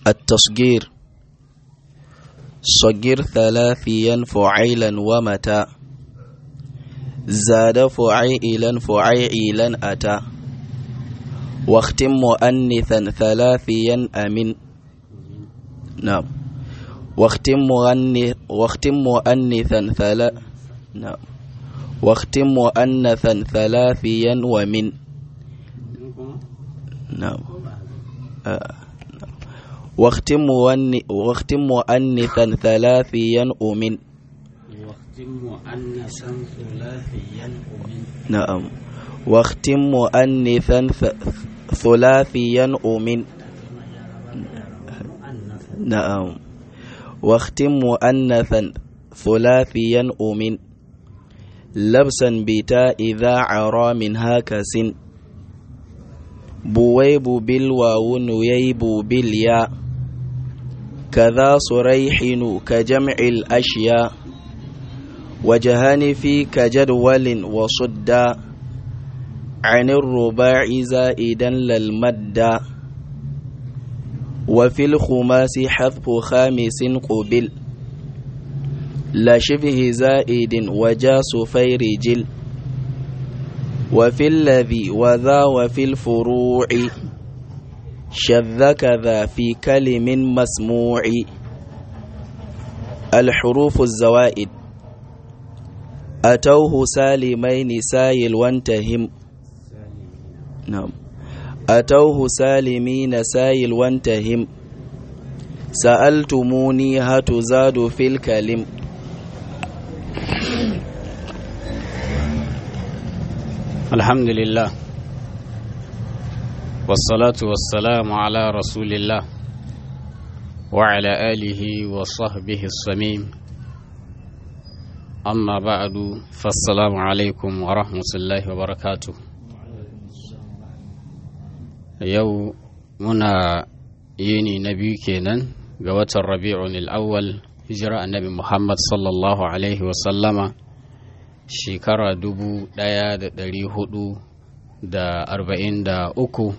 التصغير صغر ثلاثيا فعيلا ومتى زاد فعيلا فعيلا أتى واختم مؤنثا ثلاثيا أمن نعم واختم مؤنث واختم مؤنثا ثلا نعم واختم مؤنثا ثلاثيا ومن نعم آه. واختم واختم مؤنثا ثلاثيا أمن واختم مؤنثا ثلاثيا أمن نعم واختم مؤنثا ثلاثيا أمن نعم واختم مؤنثا ثلاثيا أمن لبسا بتاء إذا عرى منها كسن بويب بالواو نييب بالياء كذا صريح كجمع الأشياء وجهان في كجدول وصدا عن الرباع زائدا للمد وفي الخماس حذف خامس قبل لا شبه زائد وجاس فيرجل وفي الذي وذا وفي الفروع شذ كذا في كلم مسموع الحروف الزوائد أتوه سالمين سايل وانتهم نعم أتوه سالمين سايل وانتهم سألتموني هتزاد في الكلم الحمد لله والصلاة والسلام على رسول الله وعلى آله وصحبه الصميم أما بعد فالسلام عليكم ورحمة الله وبركاته yau muna yini na biyu kenan ga watan rabi'un al'awwal hijira annabi muhammad sallallahu alaihi wasallama shekara dubu ɗaya da ɗari hudu da arba'in da uku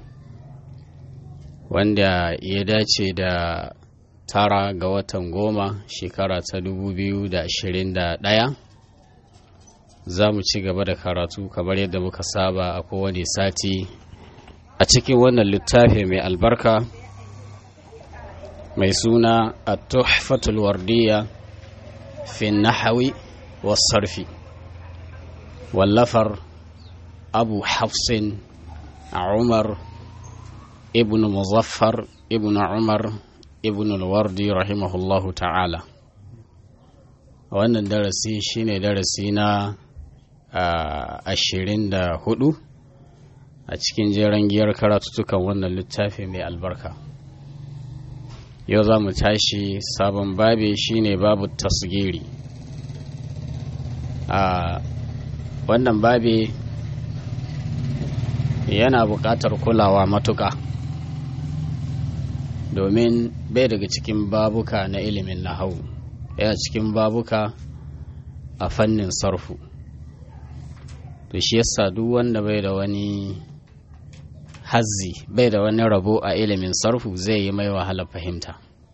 wanda ya dace da tara ga watan goma shekara ta dubu biyu da ashirin da ɗaya za mu ci gaba da karatu kamar yadda muka saba a kowane sati a cikin wannan littafi mai albarka mai suna a tuhfatul wardiya fi nahawi wasarfi wallafar abu hafsin a umar ibn muzaffar ibn umar ibn alwardi rahimahullahu ta'ala wannan darasi shine darasi na ashirin da hudu a cikin jeren giyar karatutukan wannan littafi mai albarka yau za mu tashi sabon babe shine babu tasgiri a wannan babe yana buƙatar kulawa matuƙa domin bai daga cikin babuka na ilimin nahau yana cikin babuka a fannin sarfu to shi yasa duk wanda bai da wani hazzi bai da wani rabo a ilimin sarfu zai yi mai wahala fahimta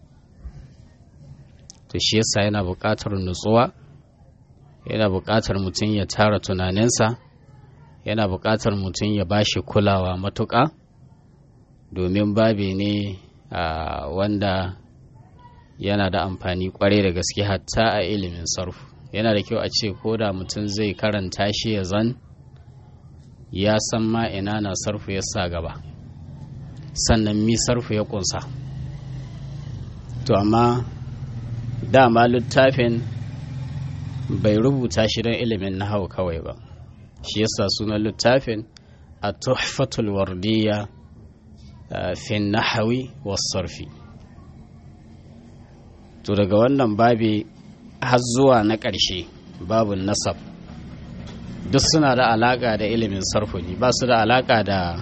to shi yasa yana buƙatar nutsuwa yana buƙatar mutum ya tara tunaninsa yana buƙatar mutum ya ba shi kulawa matuƙa domin babi ne wanda yana da amfani ƙwarai da gaske hatta a ilimin sarfu yana da kyau a ce ko da mutum zai karanta shi ya zan ya san ma ina na sarfu ya sa gaba sannan mi sarfu ya kunsa to amma dama littafin bai rubuta shi don ilimin nahau kawai ba shi yasa sunan littafin a tuhfatul wardiya fi nahawi sarfi to daga wannan babi har zuwa na ƙarshe babun nasab duk suna da alaƙa da ilimin sarfu ne ba su da alaƙa da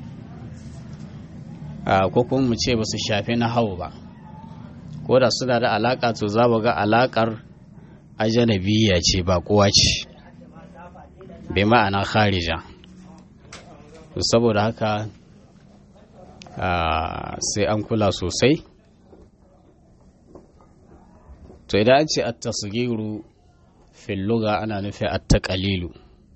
ko kuma mu ce ba su shafi na hau ba ko da suna da alaƙa to za mu ga alaƙar ajanabiya ce ba kowa ce bai ma'ana kharija saboda haka sai an kula sosai to idan an ce at-tasghiru fil lugha ana nufin at-taqalilu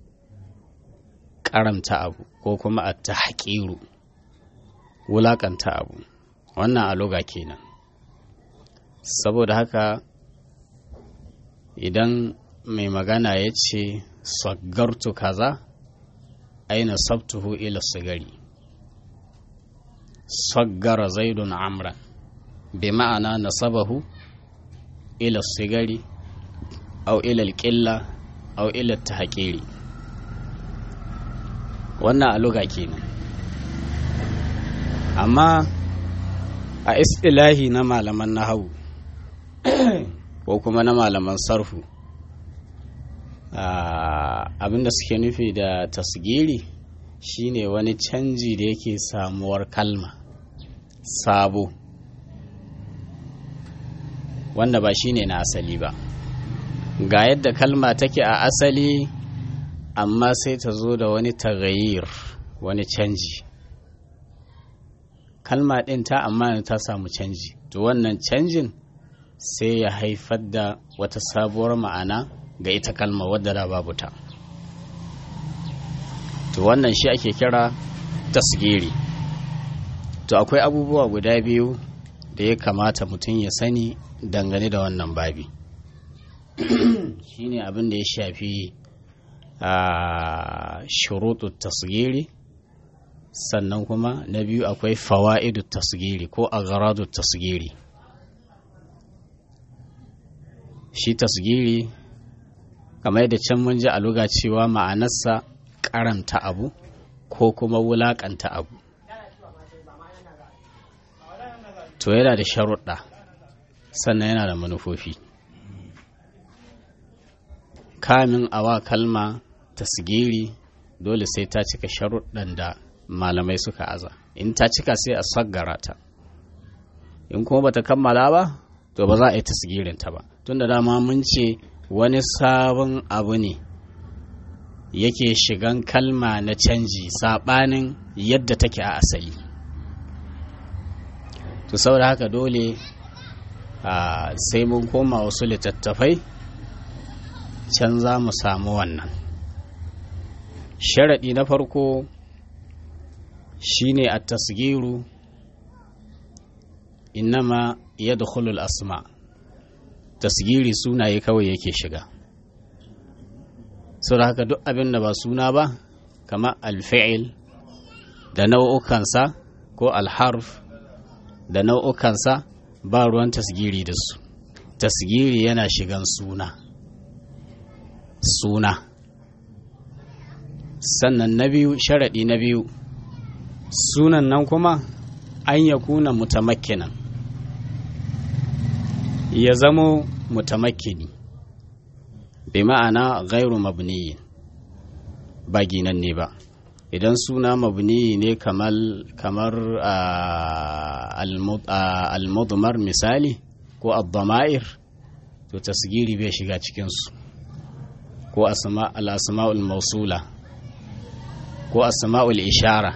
karamta abu ko kuma at-tahqiru wulakanta abu wannan a lugha kenan saboda haka idan mai magana ya ce saggartu kaza aina sabtuhu ila sigari saggara zaidun amran bi ma'ana nasabahu ila sigari au ila alƙilla au ila tahqiri wannan a luga kenan amma a istilahi na malaman nahawu ko kuma na malaman sarfu abinda suke nufi da tasgiri shine wani canji da yake samuwar kalma sabo wanda ba shine na asali ba ga yadda kalma take a asali amma sai ta zo da wani tagayir wani canji kalma ɗin ta amma ta samu canji to wannan canjin sai ya haifar da wata sabuwar ma'ana ga ita kalma wadda da babu ta to wannan shi ake kira tasgiri to akwai abubuwa guda biyu da ya kamata mutum ya sani dangane da wannan babi shine abin da ya shafi a shuruɗu tasgiri sannan kuma na biyu akwai fawa'idu tasgiri ko agharadu tasgiri shi tasgiri kamar yadda can mun ji a luga cewa ma'anarsa karanta abu ko kuma wulakanta abu to yana da sharuɗa sannan yana da manufofi kamin awa kalma tasgiri dole sai ta cika sharuɗan da malamai suka aza in ta cika sai a saggara ta in kuma bata kammala ba to ba za a yi tasgirinta ba tunda dama mun ce wani sabon abu ne yake shigan kalma na canji saɓanin yadda take a asali to saboda haka dole sai mun koma wasu littattafai can za mu samu wannan sharaɗi na farko shine a tasgiru innama ya asma tasgiri sunaye kawai yake shiga sau da haka duk abin da ba suna ba kama alfa'il da nau'ukansa ko alharf da nau'ukansa ba ruwan tasgiri da su tasgiri yana shigan suna suna sannan na biyu sharaɗi na biyu sunan nan kuma an ya kuna mutamakkinan ya zamo mutamakkini bi ma'ana gairu mabniyin ba ginan ne ba idan suna mabniyi ne kamar kamar almudmar misali ko abdama'ir to tasgiri bai shiga cikinsu ko al'asma'ul mausula ko asma'ul ishara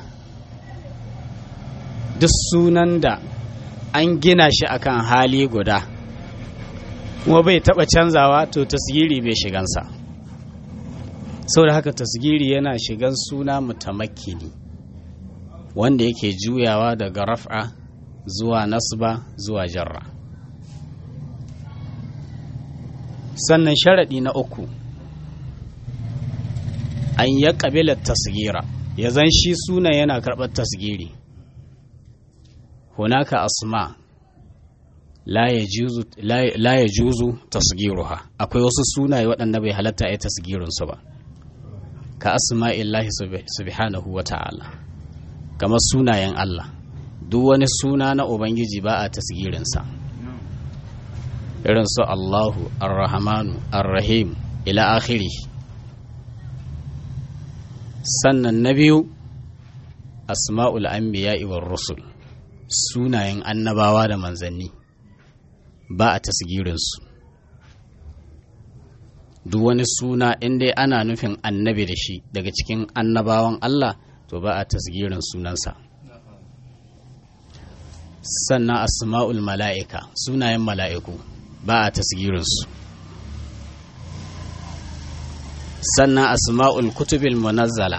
duk sunan da an gina shi akan hali guda kuma bai taba canzawa to tasgiri bai shigansa sau da haka tasgiri yana shigan suna mutamakkini wanda yake juyawa daga raf'a zuwa nasba zuwa jarra sannan sharaɗi na uku an ya ƙabilar tasgira ya zan shi suna yana karɓar tasgiri hunaka asma la ya juzu tasgiruha akwai wasu sunaye waɗanda bai halatta ya tasgirinsu ba ka asma'illahi subhanahu wa ta'ala kamar sunayen Allah duk wani suna na Ubangiji ba a tasgirinsa irin su Allahu ar-Rahmanu ar-Rahim ila akhiri sannan na biyu asma'ul anbiya'i war rusul sunayen annabawa da manzanni ba a tasgirinsu duk wani suna inda ana nufin annabi da shi daga cikin annabawan Allah to ba a tasgirin sunansa sannan asma'ul mala'ika sunayen mala'iku ba a tasgirinsu sannan asma'ul kutubil munazzala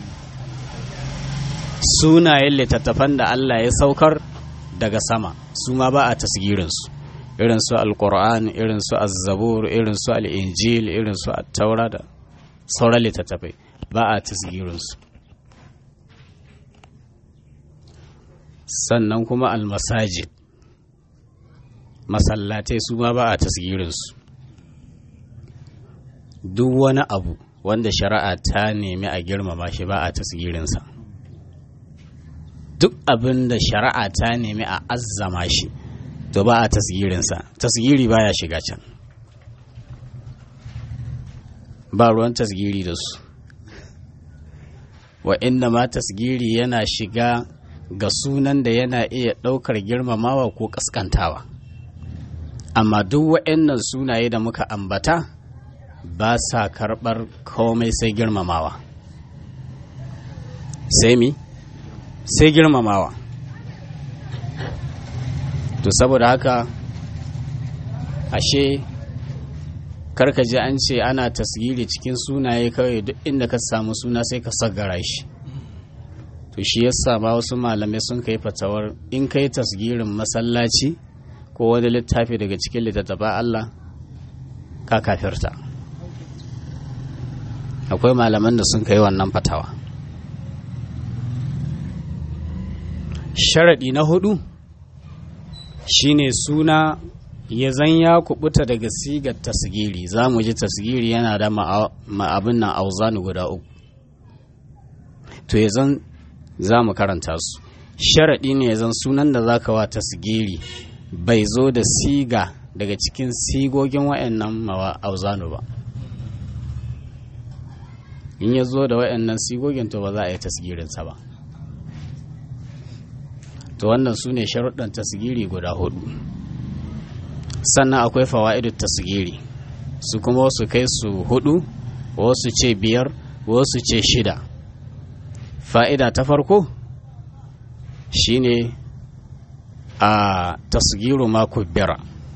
sunayen littattafan da Allah ya saukar daga sama su ma ba a tasgirinsu irin su alkur'an irin su azzabur irin su al'injil irin su taura da sauran littattafai ba a tasgirinsu sannan kuma almasajid masallatai su ma ba a tasgirinsu duk wani abu wanda shari'a ta nemi a girmama shi ba a tasgirinsa duk abin da shari'a ta nemi a azzama shi to ba a tasgirinsa tasgiri baya shiga can ba ruwan tasgiri da su wa inda ma tasgiri yana shiga ga sunan da yana iya ɗaukar girmamawa ko ƙaskantawa amma duk wa'annan sunaye da muka ambata ba sa karɓar komai sai girmamawa sai mi sai girmamawa to saboda haka ashe karka ji an ce ana tasgiri cikin sunaye kawai duk inda ka samu suna sai ka sagara shi to shi yasa ma wasu malamai sun kai fatawar in kai tasgirin masallaci ko wani littafi daga cikin littattafa Allah ka kafirta akwai malaman da sun kai wannan fatawa sharaɗi na hudu shine suna ya zan ya kubuta daga sigar tasgiri za mu ji tasgiri yana da ma'abin nan auzani guda uku to ya zan za mu karanta su sharaɗi ne ya zan sunan da za ka wa tasgiri bai zo da siga daga cikin sigogin wa'annan mawa auzanu ba in ya zo da wa'annan sigogin to ba za a yi tasgirinsa ba to wannan su ne sharuɗan tasgiri guda hudu sannan akwai fawa'idu tasgiri su kuma wasu kai su hudu wasu ce biyar wasu ce shida fa'ida ta farko shine a tasgiru mako bira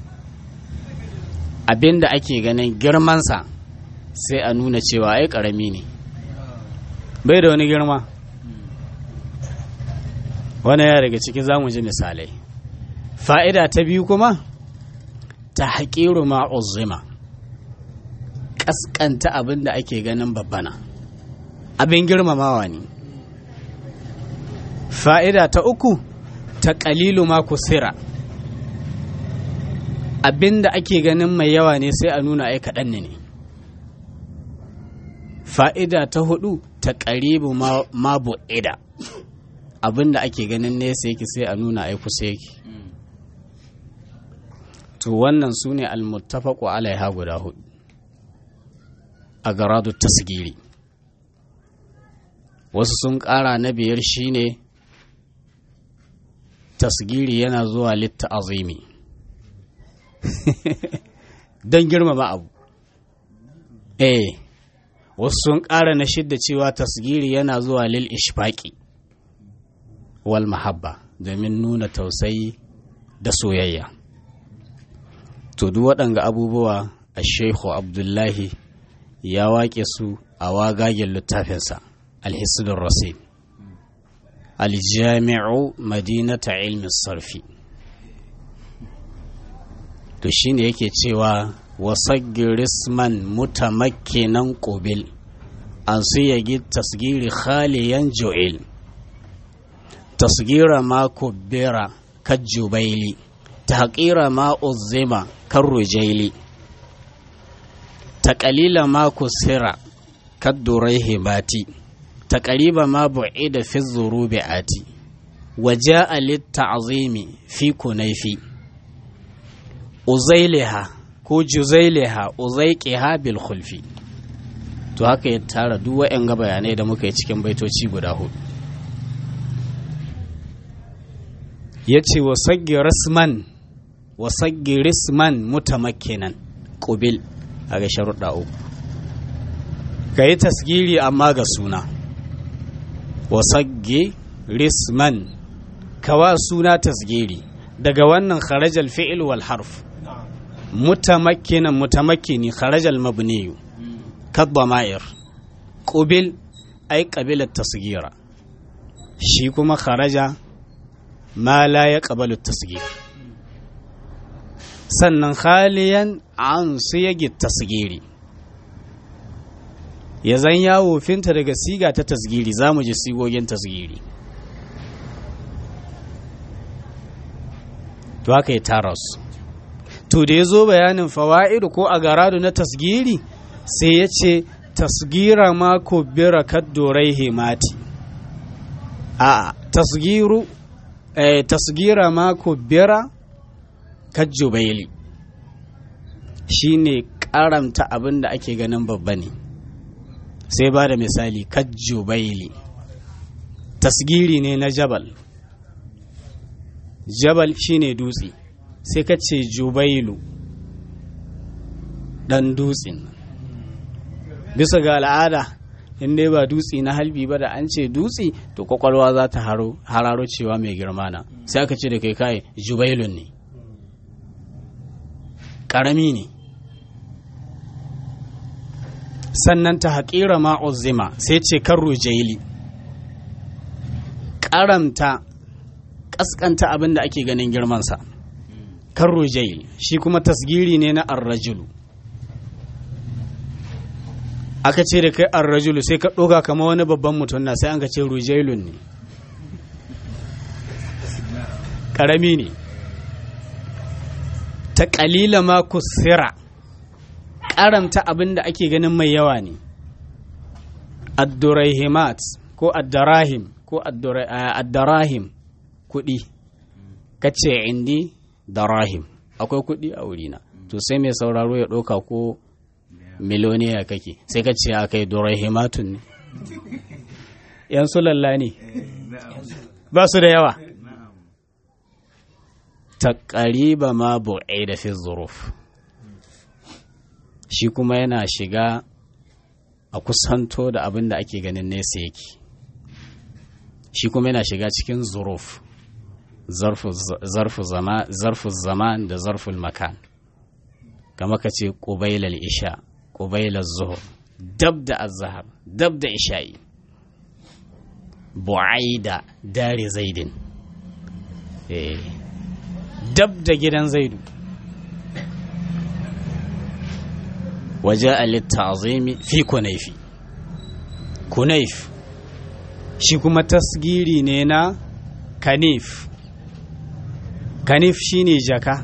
abinda ake ganin girmansa sai a nuna cewa ai karami ne bai da wani girma wani ya daga ciki za mu ji misalai fa'ida ta biyu kuma ta haƙiru ma'uzima ƙasƙanta abin da ake ganin babbana abin girmamawa ne fa'ida ta uku ta ƙalilu ma kusira abin da ake ganin mai yawa ne sai a nuna ai kaɗan ne fa'ida ta hudu ta ƙaribu ma bu'ida abin da ake ganin nesa yake sai a nuna ai kusa yake to wannan su ne almuttafaku alaiha guda hudu a garadu tasgiri wasu sun ƙara na biyar shine tasgiri yana zuwa litta azimi don girmama abu eh wasu sun ƙara na shidda cewa tasgiri yana zuwa lil ishfaqi wal mahabba domin nuna tausayi da soyayya to duk waɗanga abubuwa a shehu abdullahi ya waƙe su a wagagen littafinsa alhisudun rasid aljami'u madinata ilmin sarfi to shine yake cewa wasaggirisman mutamakkinan ƙubil an su yagi tasgiri khaliyan jo'il tasgira ma kubbira kajjubaili تحقير ما أظم كالرجيل تقليل ما كسر كالدريه باتي تقريب ما بعيد في الظروب آتي وجاء للتعظيم في كنيفي أزيلها ko juzaileha uzaiqiha bil khulfi to haka ya tara duk wa'yan ga bayanai da muka yi cikin baitoci guda hudu ya ce wa saggi rasman wa saggi risman mutamakkinan ƙubil a ga sharuɗa uku ka yi tasgiri amma ga suna wa saggi risman kawa suna tasgiri daga wannan kharajal fi'il wal harf mutamakkinan mutamakkini kharajal mabniyu kadba ma'ir qubil ay qabilat tasgira shi kuma kharaja ma la yaqbalu tasgir sannan khaliyan an siyagi tasgiri ya zan yawo finta daga siga ta tasgiri za mu ji sigogin tasgiri to haka ya tara su to da ya zo bayanin fawa'idu ko a garadu na tasgiri sai ya ce tasgira ma ko bira kaddorai hemati a tasgiru eh, tasgira ma ko bira kajjubaili shi ne karamta abin da ake ganin babba ne sai ba da misali kajjubaili tasgiri ne na jabal jabal shine dutse sai ka ce jubailu dan dutsen bisa ga al'ada in dai ba dutse na halbi ba da an ce dutse to kwakwalwa za ta hararo cewa mai girma na sai aka ce da kai kai jubailun ne ƙarami ne sannan ta haƙira ma'uzima sai ce kan rujaili ƙaramta ƙasƙanta abin da ake ganin girmansa kan rujaili shi kuma tasgiri ne na arrajulu aka ce da kai arrajulu sai ka ɗoga kama wani babban mutum na sai an ka ce rujailun ne ƙarami ne ta ƙalila ma kusira ƙaramta abin da ake ganin mai yawa ne addurahimat ko addarahim ko addarahim kuɗi kace indi darahim akwai kuɗi a wurina to sai mai sauraro ya ɗauka ko miloniya kake sai ka ce a kai durahimatun ne yan sulalla ne ba su da yawa taƙariba ma bu'ai da fi zuruf shi kuma yana shiga a kusanto da abin da ake ganin nesa yake shi kuma yana shiga cikin zuruf zarfu zaman da zarful makan kama ka ce ƙubailar isha ƙubailar zuhur dab da azahar dab da isha'i bu'ai da dare zaidin dab da gidan zaidu waje alittazimi fi kunaifi kunaif shi kuma tasgiri ne na kanif kanif shine jaka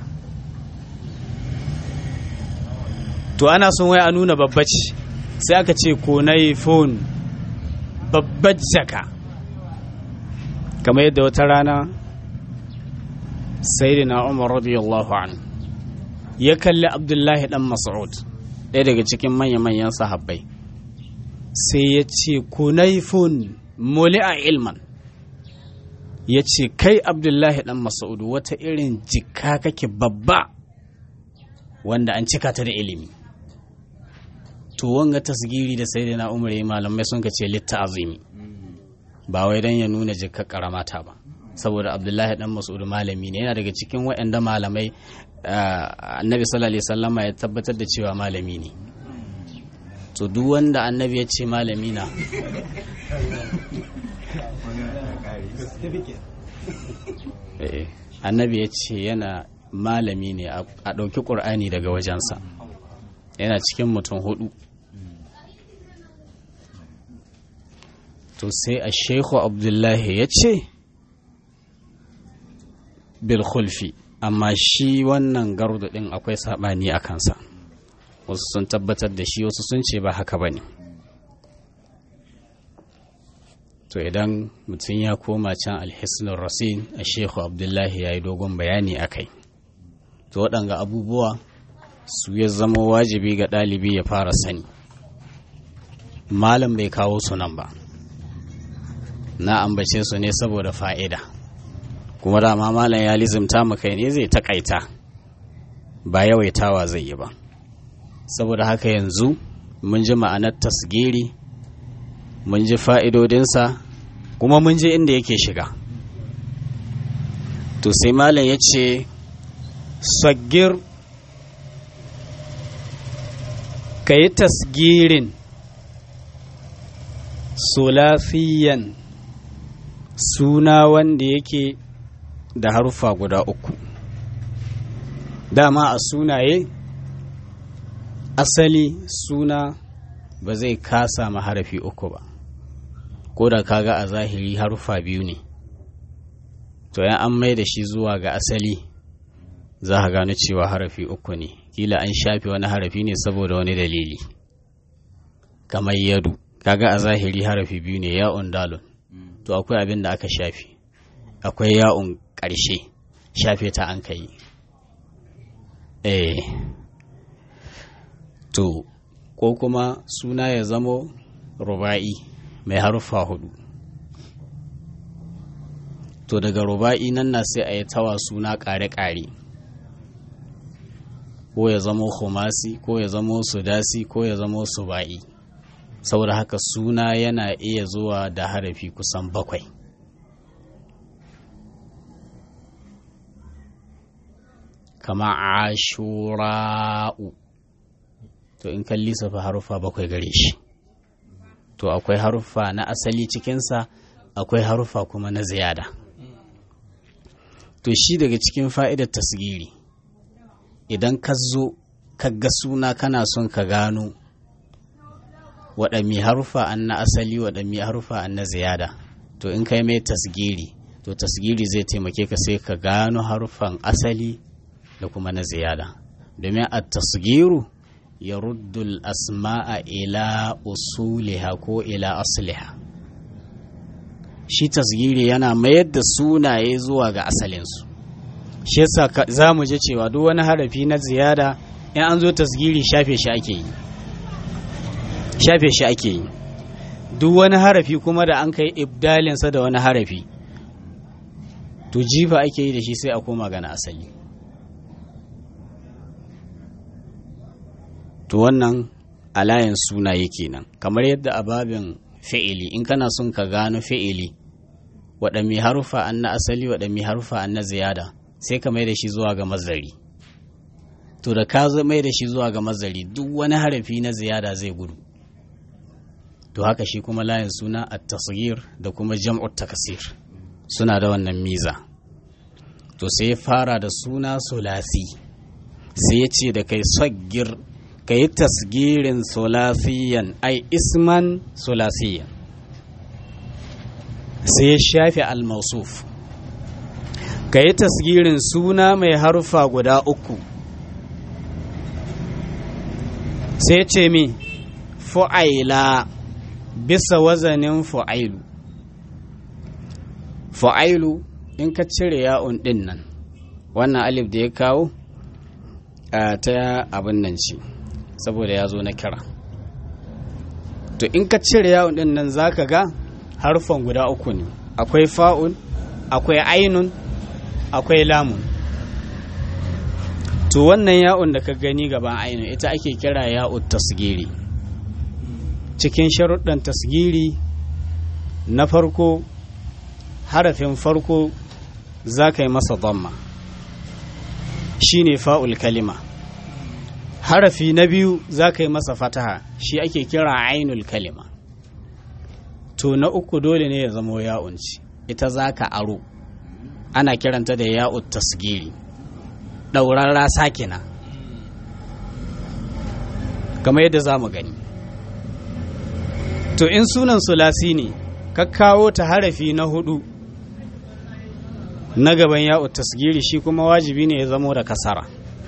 to ana son wai a nuna babbaci sai aka ce kunaifon babbar jaka kamar yadda wata rana sayyidina umar radiyallahu an ya kalli abdullahi dan mas'ud ɗaya daga cikin manya-manyan sahabbai sai ya ce kunaifun a ilman ya ce kai abdullahi dan mas'ud wata irin jika kake babba wanda an cika ta da ilimi to wanga tasgiri da sayyidina umar ya malamai sun ka ce litta azimi ba wai dan ya nuna jikka karamata ba saboda abdullahi dan mas'ud malami ne yana daga cikin waɗanda malamai annabi sallallahu alaihi wasallama ya tabbatar da cewa malami ne to duk wanda annabi ya ce malami na annabi ya ce yana malami ne a ɗauki ƙur'ani daga wajensa yana cikin mutum hudu to sai a sheikhu abdullahi ya ce bilkhulfi amma shi wannan gardu ɗin akwai saɓani a kansa wasu sun tabbatar da shi wasu sun ce ba haka ba ne to idan mutum ya koma can alhisnul rasin a sheikhu abdullahi ya yi dogon bayani a kai to waɗanga abubuwa su ya zama wajibi ga ɗalibi ya fara sani malam bai kawo su nan ba na ambace su ne saboda fa'ida kuma dama malam ya lizimta kai ne zai takaita ba yawaitawa zai yi ba saboda haka yanzu mun ji ma'anar tasgiri mun ji fa'idodinsa kuma mun ji inda yake shiga to sai malam ya ce sagir ka yi tasgirin sulasiyan suna wanda yake da haruffa guda uku dama a sunaye asali suna ba zai kasa ma harafi uku ba ko da kaga a zahiri haruffa biyu ne to yan an mai da shi zuwa ga asali za ka gano cewa harafi uku ne kila an shafe wani harafi ne saboda wani dalili kamar yadu kaga a zahiri harafi biyu ne ya'un dalun to akwai abin da aka shafe akwai ya'un ƙarshe shafe ta an kai eh to ko kuma suna ya zamo ruba'i mai haruffa hudu to daga ruba'i nan na sai a yi tawa suna ƙare-ƙare ko ya zamo khumasi ko ya zamo sudasi ko ya zamo suba'i saboda haka suna yana iya zuwa da harafi kusan bakwai kama ashura'u to in kan lissafa haruffa bakwai gare shi to akwai haruffa na asali cikinsa akwai haruffa kuma na ziyada to shi daga cikin fa'idar tasgiri idan ka zo ka ga suna kana son ka gano waɗanne haruffa an na asali waɗanne haruffa an na ziyada to in kai mai tasgiri to tasgiri zai taimake ka sai ka gano haruffan asali da kuma na ziyada domin a tasgiru ya ruddul asma'a ila usuliha ko ila asliha shi tasgiri yana mayar da sunaye zuwa ga asalinsu shi yasa za mu je cewa duk wani harafi na ziyada in an zo tasgiri shafe shi ake yi shafe shi ake yi duk wani harafi kuma da an kai ibdalinsa da wani harafi to jifa ake yi da shi sai a koma gana asali to wannan alayin sunaye kenan kamar yadda a babin fi'ili in kana son ka gano fi'ili waɗanne harufa an na asali waɗanne harufa an na ziyada sai ka mai da shi zuwa ga mazari to da ka mai da shi zuwa ga mazari duk wani harafi na ziyada zai gudu to haka shi kuma layin suna a tasgir da kuma jam'ut takasir suna da wannan miza to sai ya fara da suna sulasi sai ya ce da kai saggir ka yi tasgirin sulasiyan ai isman sulasiyan sai ya shafe almausuf ka yi tasgirin suna mai harufa guda uku sai ce mi fu'aila bisa wazanin fu'ailu fu'ailu in ka cire ya'un din nan wannan alif da ya kawo ta abin nan ce saboda ya zo na kira to in ka cire yawon din nan za ka ga harfan guda uku ne akwai fa'un akwai ainun akwai lamun to wannan ya'un da ka gani gaban ainun ita ake kira ya'ud tasgiri cikin sharuɗan tasgiri na farko harafin farko za ka yi masa dhamma shine fa'ul kalima harafi na biyu za ka yi masa fataha shi ake kira ainul kalima to na uku dole ne ya zamo ya'unci ita za ka aro ana kiranta da ya'ut tasgiri ɗaurarra sakina kamar yadda za mu gani to in sunan sulasi ne ka kawo ta harafi na hudu na gaban ya'ut tasgiri shi kuma wajibi ne ya zamo da kasara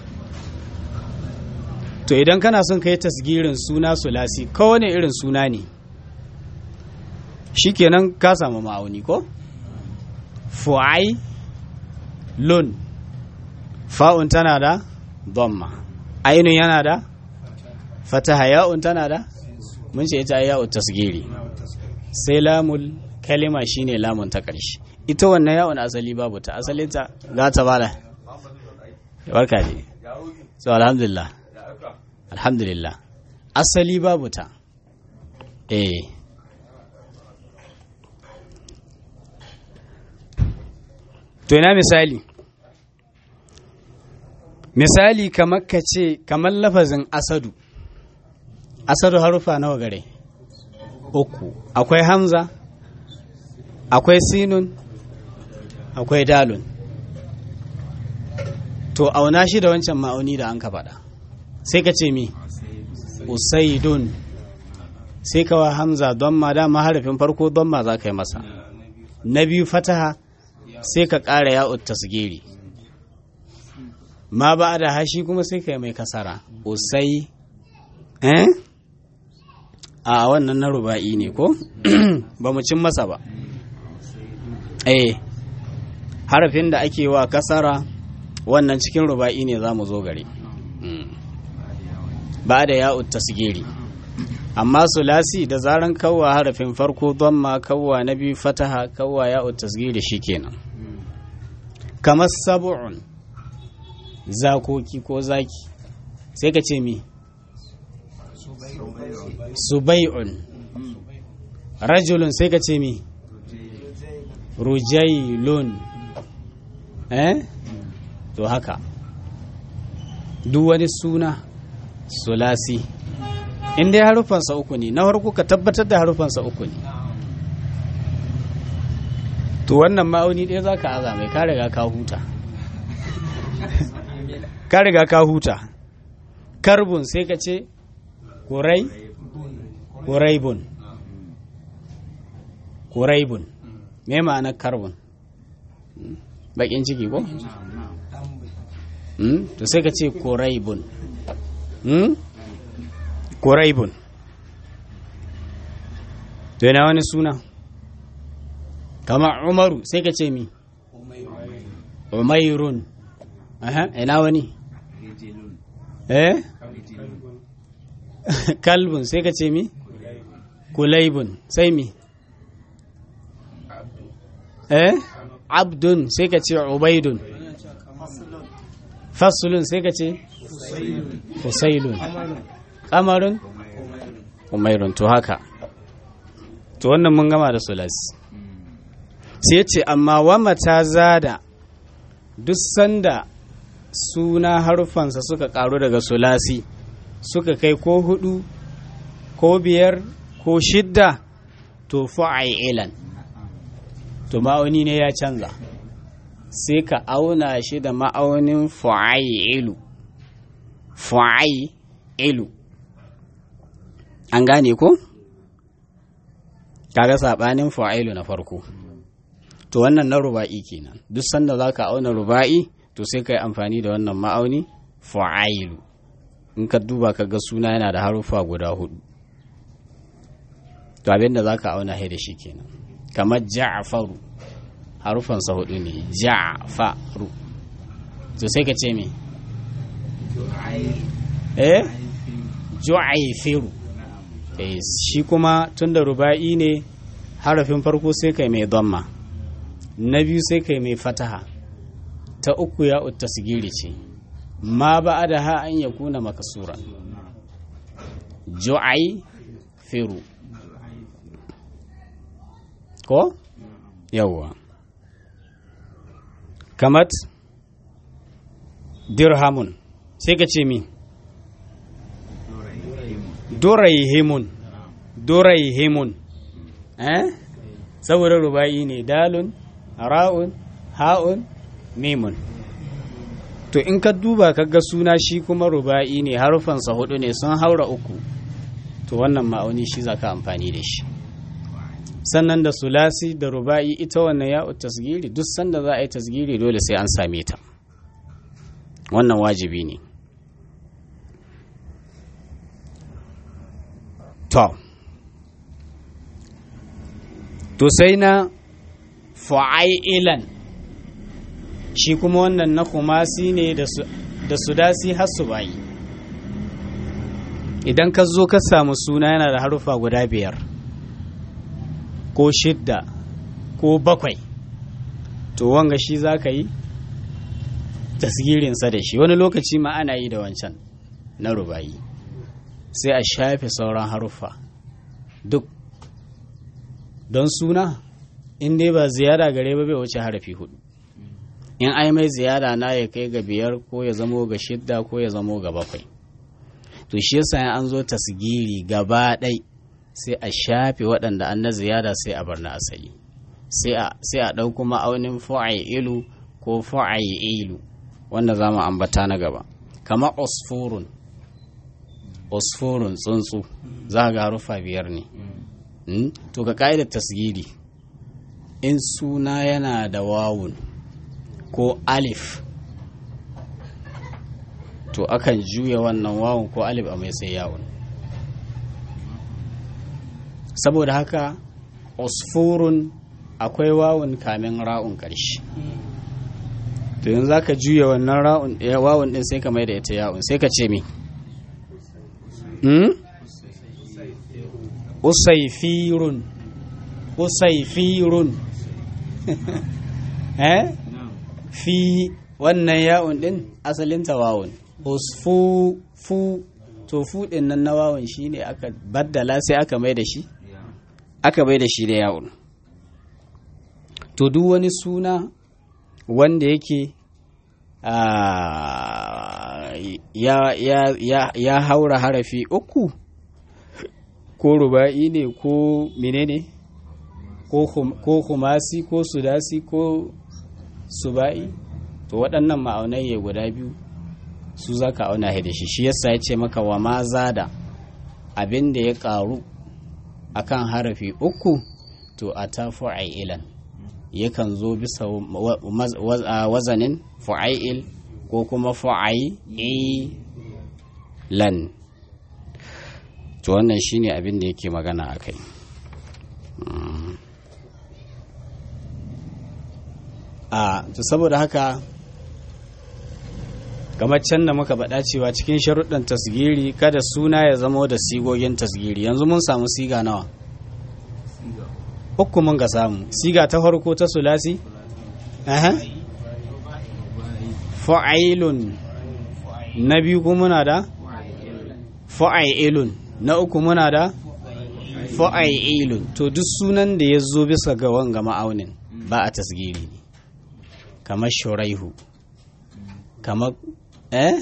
to idan kana son ka yi tasgirin suna sulasi kowane irin suna ne shikenan ka samu ma'auni ko fu'ai lun fa'un tana da dhamma ainun yana da fataha ya'un tana da mun ce ita ya'u tasgiri sai lamul kalima shine lamun ta ƙarshe ita wannan ya'un asali babu ta asalinta za ta bada barka ne so alhamdulillah alhamdulillah asali babu ta eh to ina misali misali kamar ka ce kamar lafazin asadu asadu harufa nawa gare uku akwai hamza akwai sinun akwai dalun to auna shi da wancan ma'auni da an ka faɗa sai ka ce mi usaidun sai ka wa hamza don ma dama harafin farko don ma za ka yi masa na biyu fataha sai ka ƙara ya'ut tasgiri ma ba da hashi kuma sai ka yi mai kasara usai eh a wannan na ruba'i ne ko ba mu cin masa ba eh harafin da ake wa kasara wannan cikin ruba'i ne za mu zo gare ba da ya'ut tasgiri amma sulasi da zaran kawwa harafin farko ma kawwa na biyu fataha kawwa ya'ut tasgiri shikenan kamar sab'un zakoki ko zaki sai ka ce mi subai'un rajulun sai ka ce mi rujailun eh to haka duk wani suna sulasi in dai harufansa uku ne na farko ka tabbatar da harufansa uku ne to wannan ma'auni ɗaya za ka aza mai ka riga ka huta ka riga ka huta karbun sai ka ce kurai kuraibun kuraibun me ma'anar karbun bakin ciki ko? to sai ka ce kuraibun kuraibun to yana wani suna kama umaru sai ka ce mi umairun ina wani eh kalbun sai ka ce mi kulaibun sai mi eh abdun sai ka ce ubaidun fasulun sai ka ce fusailun kamarun umairun to haka to wannan mun gama da sulasi sai ce amma wama ta zada duk sanda suna harufansa suka karu daga sulasi suka kai ko hudu ko biyar ko shidda to ilan to ma'auni ne ya canza sai ka auna shi da ma'aunin fa'ilu fa'ilu an gane ko kaga sabanin fa'ilu na farko to wannan na ruba'i kenan duk sanda zaka auna ruba'i to sai ka yi amfani da wannan ma'auni fa'ilu in ka duba ka ga suna yana da harufa guda hudu to abinda zaka auna da shi kenan kamar ja'faru harufansa hudu ne ja'faru to sai ka ce me eh ju'ayfiru eh shi kuma tunda ruba'i ne harafin farko sai kai mai dhamma na biyu sai kai mai fataha ta uku ya tasgiri ce ma ba da ha an ya kuna makasura ju'ayfiru ko yawwa kamat dirhamun sai ka ce mi doraihimun doraihimun eh saboda ruba'i ne dalun ra'un ha'un mimun to in ka duba ka ga suna shi kuma ruba'i ne harufansa hudu ne sun haura uku to wannan ma'auni shi za ka amfani da shi sannan da sulasi da ruba'i ita wannan ya'u tasgiri duk sanda za a yi tasgiri dole sai an same ta wannan wajibi ne to to sai na fa'ailan shi kuma wannan na kumasi ne da sudasi har su bayi idan ka zo ka samu suna yana da harufa guda biyar ko shidda ko bakwai to wanga shi za ka yi tasgirinsa da shi wani lokaci ma ana yi da wancan na rubayi sai a shafe sauran haruffa duk don suna in dai ba ziyara gare ba bai wuce harafi hudu in ai mai ziyara na ya kai ga biyar ko ya zamo ga shidda ko ya zamo ga bakwai to to shi yasa an zo tasgiri gaba ɗai sai a shafe waɗanda an na ziyada sai a bar na asali sai a ɗau kuma aunin ilu ko ilu wanda za mu ambata na gaba kamar osforun osforun tsuntsu za ga harufa biyar ne to ka ƙa'idar tasgiri in suna yana da wawun ko alif to akan juya wannan wawun ko alif a mai sai yawun saboda haka osforun akwai wawun kamin ra'un ƙarshe to yanzu za ka juya wannan ra'un wawun ɗin sai ka mai da ita yawun sai ka ce mi usaifirun usaifirun eh fi wannan ya'un ɗin asalin tawawun usfu fu to fu ɗin nan na wawun shine aka baddala sai aka mai da shi aka bai da shi da yawon to duk wani suna wanda yake ya, ya, ya, ya haura harafi uku ko ruba'i ne ko menene ko kumasi ko sudasi ko suba'i to waɗannan ma'aunai ya guda biyu su za ka auna da shi shi yasa ya ce maka wa ma zada abin da ya ƙaru akan harafi uku to a ta fu'ailan yakan zo bisa wazanin fu'ail ko kuma fu'ailan to wannan shine abin da yake magana a kai a to saboda haka kamar can da muka faɗa cewa cikin sharuɗin tasgiri kada suna ya zama da sigogin tasgiri yanzu mun samu siga nawa uku mun ga samu siga ta farko ta sulasi fa'ailun na biyu kuma muna da fa'ailun na uku muna da fa'ailun to duk sunan da ya zo bisa ga wanga ma'aunin ba a tasgiri ne kamar shuraihu kamar eh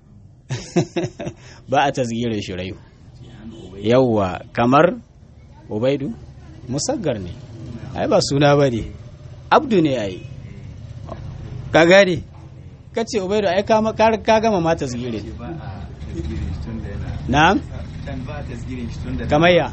ba a tasgirin shuraihu yawwa kamar ubaidu musaggar ne ai ba suna ba ne abdu ne ai ka gane ka ce ubaidu ai ka gama ma tasgirin na'am kamar ya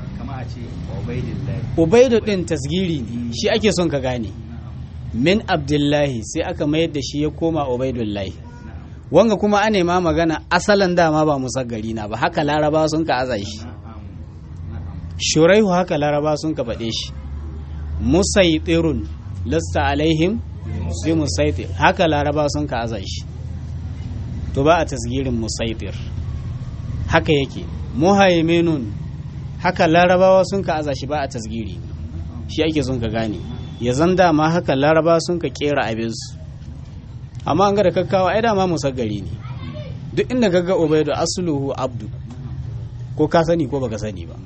ubaidu din tasgiri ne shi ake son ka gane min abdullahi sai aka mayar da shi ya koma ubaidullahi wanga kuma a nema magana asalin dama ba musaggari na ba haka laraba sun ka aza shi shuraihu haka laraba sun ka faɗe shi musaitirun lasta alaihim sai musaitir haka laraba sun ka aza shi to ba a tasgirin musaitir haka yake muhaiminun haka larabawa sun ka aza shi ba a tasgiri shi ake sun ka gane ya zan dama haka laraba sun ka kera abinsu amma an ga da kakkawa ai dama musaggari ne duk inda kaga ubaidu asluhu abdu ko ka sani ko baka sani ba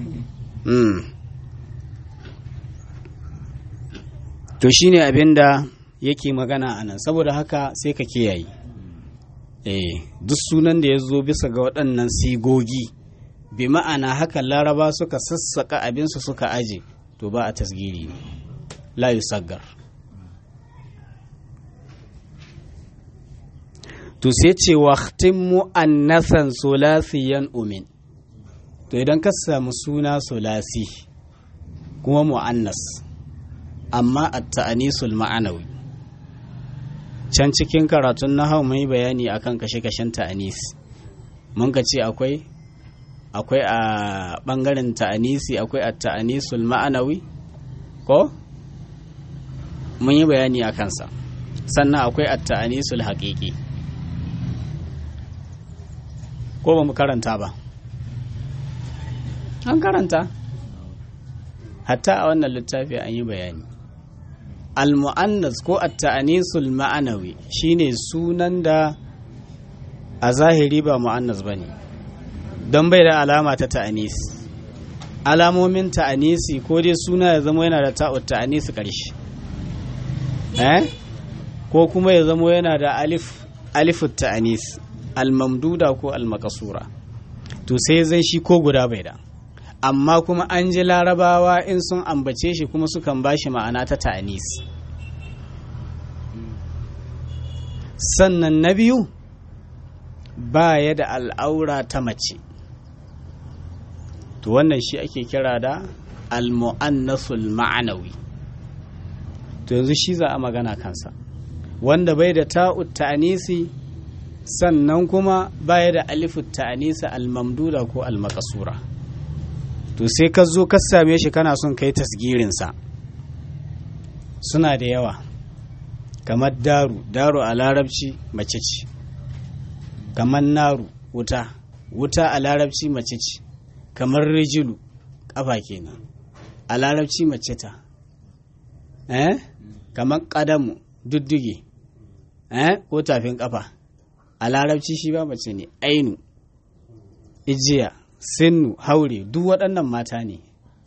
to shine abinda yake magana a nan saboda haka sai ka kiyaye eh duk sunan da ya zo bisa ga waɗannan sigogi bi ma'ana haka laraba suka sassaka abinsu suka aje to ba a tasgiri ne la yusaggar to sai ce waqtin mu'annasan sulasiyan umin to idan ka samu suna sulasi kuma mu'annas amma at-ta'anisul ma'anawi can cikin karatun nahau mai bayani akan kashe-kashen ta'anis mun ka ce akwai akwai a bangaren ta'anisi akwai a ta'anisul ma'anawi ko mun yi bayani a kansa sannan akwai a ta'anisul haƙiƙi ko ba mu karanta ba an karanta hatta a wannan littafi an yi bayani al-mu'annas ko at-ta'anisul ma'anawi shine sunan da a zahiri ba mu'annas bane don bai da alama ta ta'anis alamomin ta'anisi ko dai suna ya zama yana da ta'ut ta'anisi karshe eh ko kuma ya zama yana da alif alifut ta'anis al-mamduda ko al-maqsura to sai zai shi ko guda bai da amma kuma an ji larabawa in sun ambace shi kuma sukan ba shi ma'ana ta ta'anis sannan na biyu ba ya da al'aura ta mace to wannan shi ake kira da al-mu'annasul ma'anawi to yanzu shi za a magana kansa wanda bai da ta'ut ta'anisi sannan kuma baya da alifut ta'anisa al-mamduda ko al-maqsura to sai ka zo ka same shi kana son kai tasgirinsa suna da yawa kamar daru daru a larabci mace ce kamar naru wuta wuta a larabci mace ce kamar rijilu kafa kenan a larabci mace ta eh kamar kadamu dudduge eh ko tafin kafa a larabci shi ba mace ne ainu ijiya sinnu haure duk waɗannan mata ne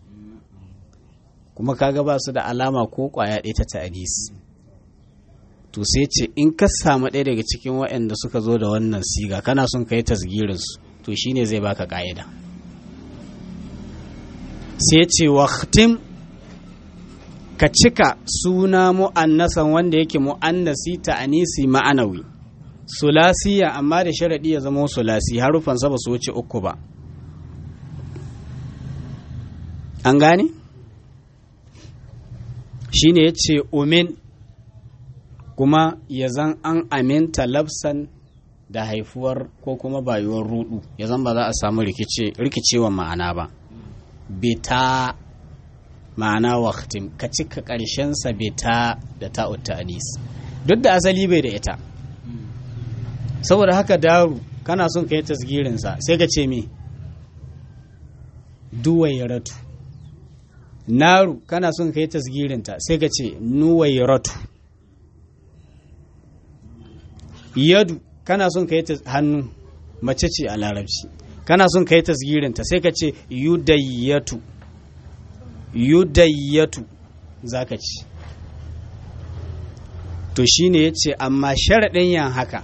kuma kaga ba su da alama ko ƙwaya ɗaya ta ta'adis to sai ce in ka samu ɗaya daga cikin waɗanda suka zo da wannan siga kana son ka yi tasgirinsu to shine zai baka ƙa'ida sai ce waktim ka cika suna mu'annasan wanda yake mu'annasi ta'anisi ma'anawi sulasiya amma da sharaɗi ya zama sulasi harufansa ba su wuce uku ba an gane shi ne ya ce umin kuma ya zan an aminta labsan da haifuwar ko kuma bayuwar rudu ya zan ba za a samu rikicewa ma'ana ba bita ma'ana waktim ka cika ƙarshensa bita da ta'utta anis duk da asali bai da ita saboda haka daru kana son ka yi tasgirinsa sai ka ce me duwairatu naru kana son ka yi tasgirinta sai ka ce nuwairatu yadu kana son ka yi hannu mace ce a larabci kana son ka yi tasgirinta sai ka ce yudayyatu yudayyatu za ka ci to shine ya ce amma sharaɗin yan haka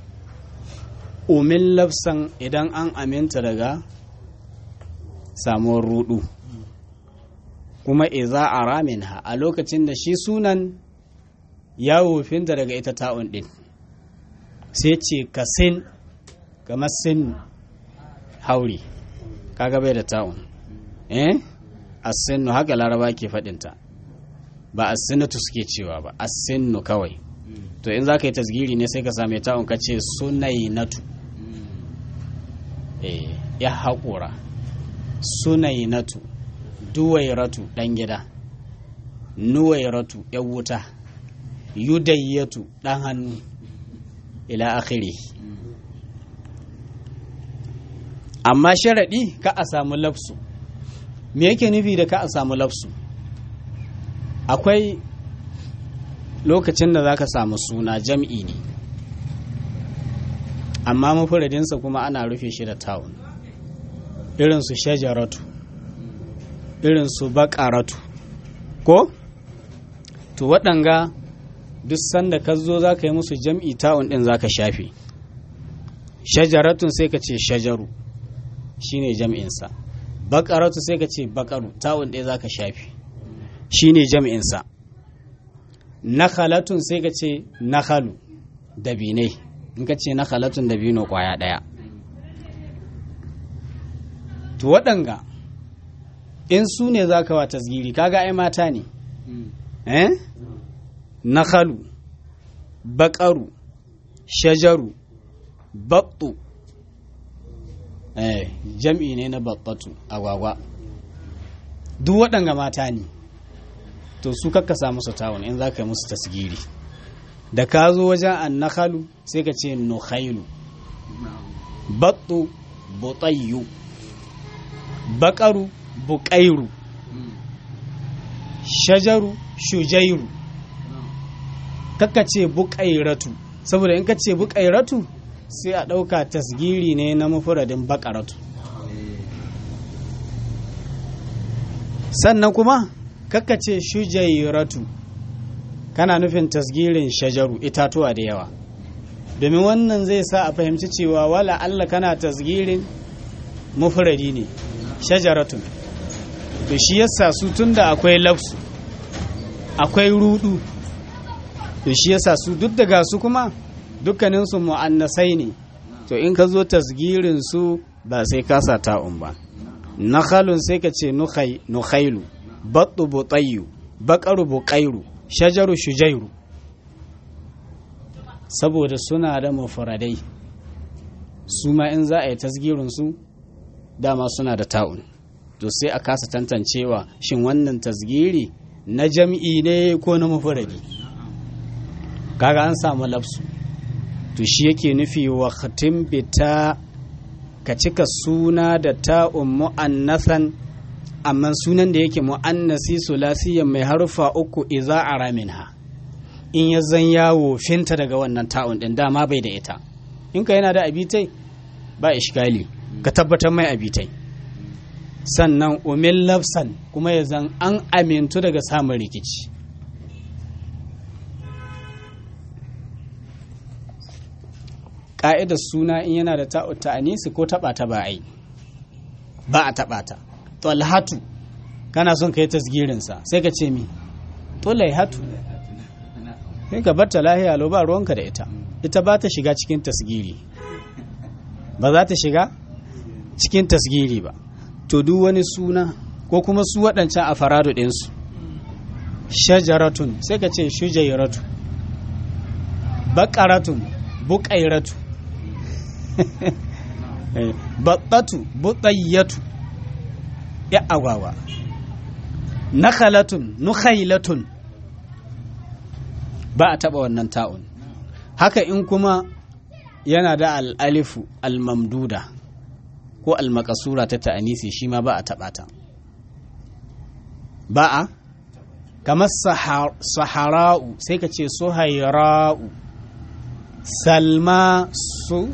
umin lafsan idan an aminta daga samuwar rudu kuma iza a ramin ha a lokacin da shi sunan ya wofinta daga ita ta'un din sai ce ka sin kamar sin hauri kaga bai da ta'un eh asinnu haka laraba ke faɗinta ba asinnatu suke cewa ba asinnu kawai to in za ka yi tasgiri ne sai ka same ta'un ka ce sunainatu eh ya haƙura sunainatu duwairatu ɗan gida nuwairatu ya wuta yudayyatu ɗan hannu ila akhiri amma sharaɗi ka a samu lafsu me yake nufi da ka a samu lafsu akwai lokacin da za ka samu suna jam'i ne amma mafuradinsa kuma ana rufe shi da tawun irinsu shajaratu irinsu baƙaratu ko to waɗanga duk sanda ka zo za ka yi musu jam'i tawun ɗin za ka shafe shajaratun sai ka ce shajaru shine jam'insa baƙaratu sai ka ce baƙaru tawun ɗaya za ka shafe shine jam'insa nakhalatun sai ka ce nakhalu dabinai in ka ce nakhalatun dabino kwaya ɗaya to waɗanga in su ne za ka wa tasgiri kaga ai mata ne eh nakhalu baƙaru shajaru baɓɓu eh jam'i ne na baɓɓatu agwagwa duk waɗanga mata ne to su kakkasa musu tawon in za ka yi musu tasgiri da ka zo wajen annakhalu sai ka ce nukhailu battu butayyu baƙaru buƙairu shajaru shujairu kakka ce buƙairatu saboda in ka ce buƙairatu sai a ɗauka tasgiri ne na mafuradin baƙaratu sannan kuma kakka ce shujairatu kana nufin tasgirin shajaru itatuwa da yawa domin wannan zai sa a fahimci cewa wala Allah kana tasgirin mufradi ne shajaratun to shi yasa su tunda akwai lafsu akwai rudu to shi yasa su duk daga su kuma dukkaninsu mu'annasai ne to in ka zo tasgirin su ba sai ka sa ta'un ba nakhalun sai ka ce nukhailu battu butayyu baqaru buqairu shajaru shujairu saboda suna da mufradai su ma in za a yi tasgirin su dama suna da ta'un to sai a kasa tantancewa shin wannan tasgiri na jam'i ne ko na mufradi kaga an samu lafsu to shi yake nufi wa khatim bita ka cika suna da ta'un mu'annasan amma sunan da yake mu'annasi sulasiyan mai harufa uku iza a minha in ya zan yawo finta daga wannan ta'un din dama bai da ita in ka yana da abitai ba ishkali ka tabbatar mai abitai sannan umil lafsan kuma ya zan an amintu daga samun rikici ƙa'idar suna in yana da ta'u ta'anisi ko taɓa ta ba ai ba a taɓa ta talhatu kana son ka yi tasgirinsa sai ka ce mi hatu sai ka bar ta lahiya lo ba ruwanka da ita ita ba ta shiga cikin tasgiri ba za ta shiga cikin tasgiri ba to duk wani suna ko kuma su waɗancan a faradu ɗinsu shajaratun sai ka ce shujairatu baƙaratun buƙairatu baɗatu buɗayyatu ya agwagwa nakhalatun nukhailatun ba a taɓa wannan ta'un haka in kuma yana da al'alifu al-mamduda ko al-makasura ta ta'anisi shi ma ba a taɓa ta ba a kamar sahara'u sai ka ce suhaira'u salma su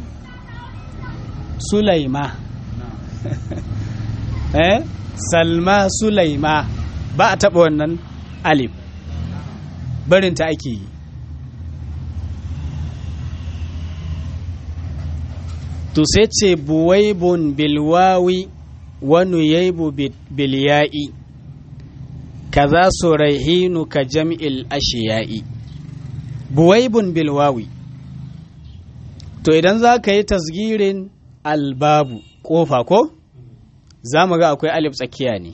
sulaima eh salma sulaima ba a taɓa wannan alif barinta ake yi to sai ce buwaibun bilwawi wani yaibu bilya'i kaza su raihinu ka jam'il ashiya'i buwaibun bilwawi to idan za ka yi tasgirin albabu ƙofa ko za mu ga akwai alif tsakiya ne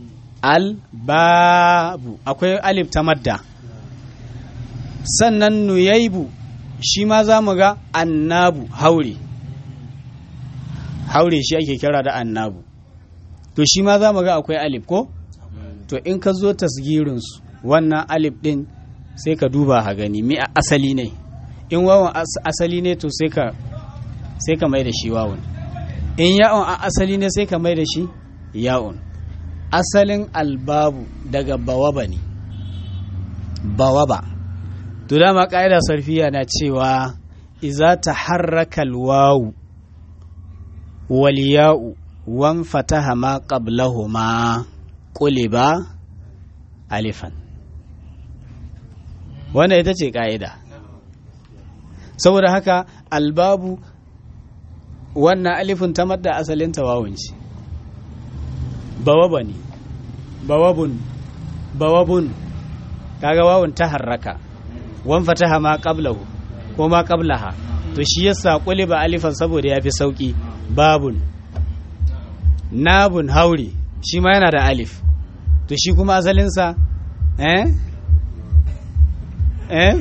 albabu akwai alif ta madda sannan nuyaibu shi ma za mu ga annabu haure haure shi ake kira da annabu to shi ma za mu ga akwai alif ko to in ka zo tasgirinsu wannan alif din sai ka duba ha gani mi a asali ne in wawan asali ne to sai ka sai ka mai da shi wawun in ya'un a asali ne sai ka mai da shi ya'un asalin albabu daga bawaba ne bawaba to dama ƙa'ida sarfiya na cewa iza ta harraka alwawu wal ya'u wan fataha ma qablahuma quliba alifan wannan ita ce ƙa'ida saboda haka albabu wannan alifin ta madda asalin tawawun ce bawaba ne bawabun bawabun kaga wawun ta harraka wan fataha ma qablahu ko ma qablaha to shi yasa ba alifan saboda yafi sauki babun nabun hauri shi ma yana da alif to shi kuma asalinsa eh eh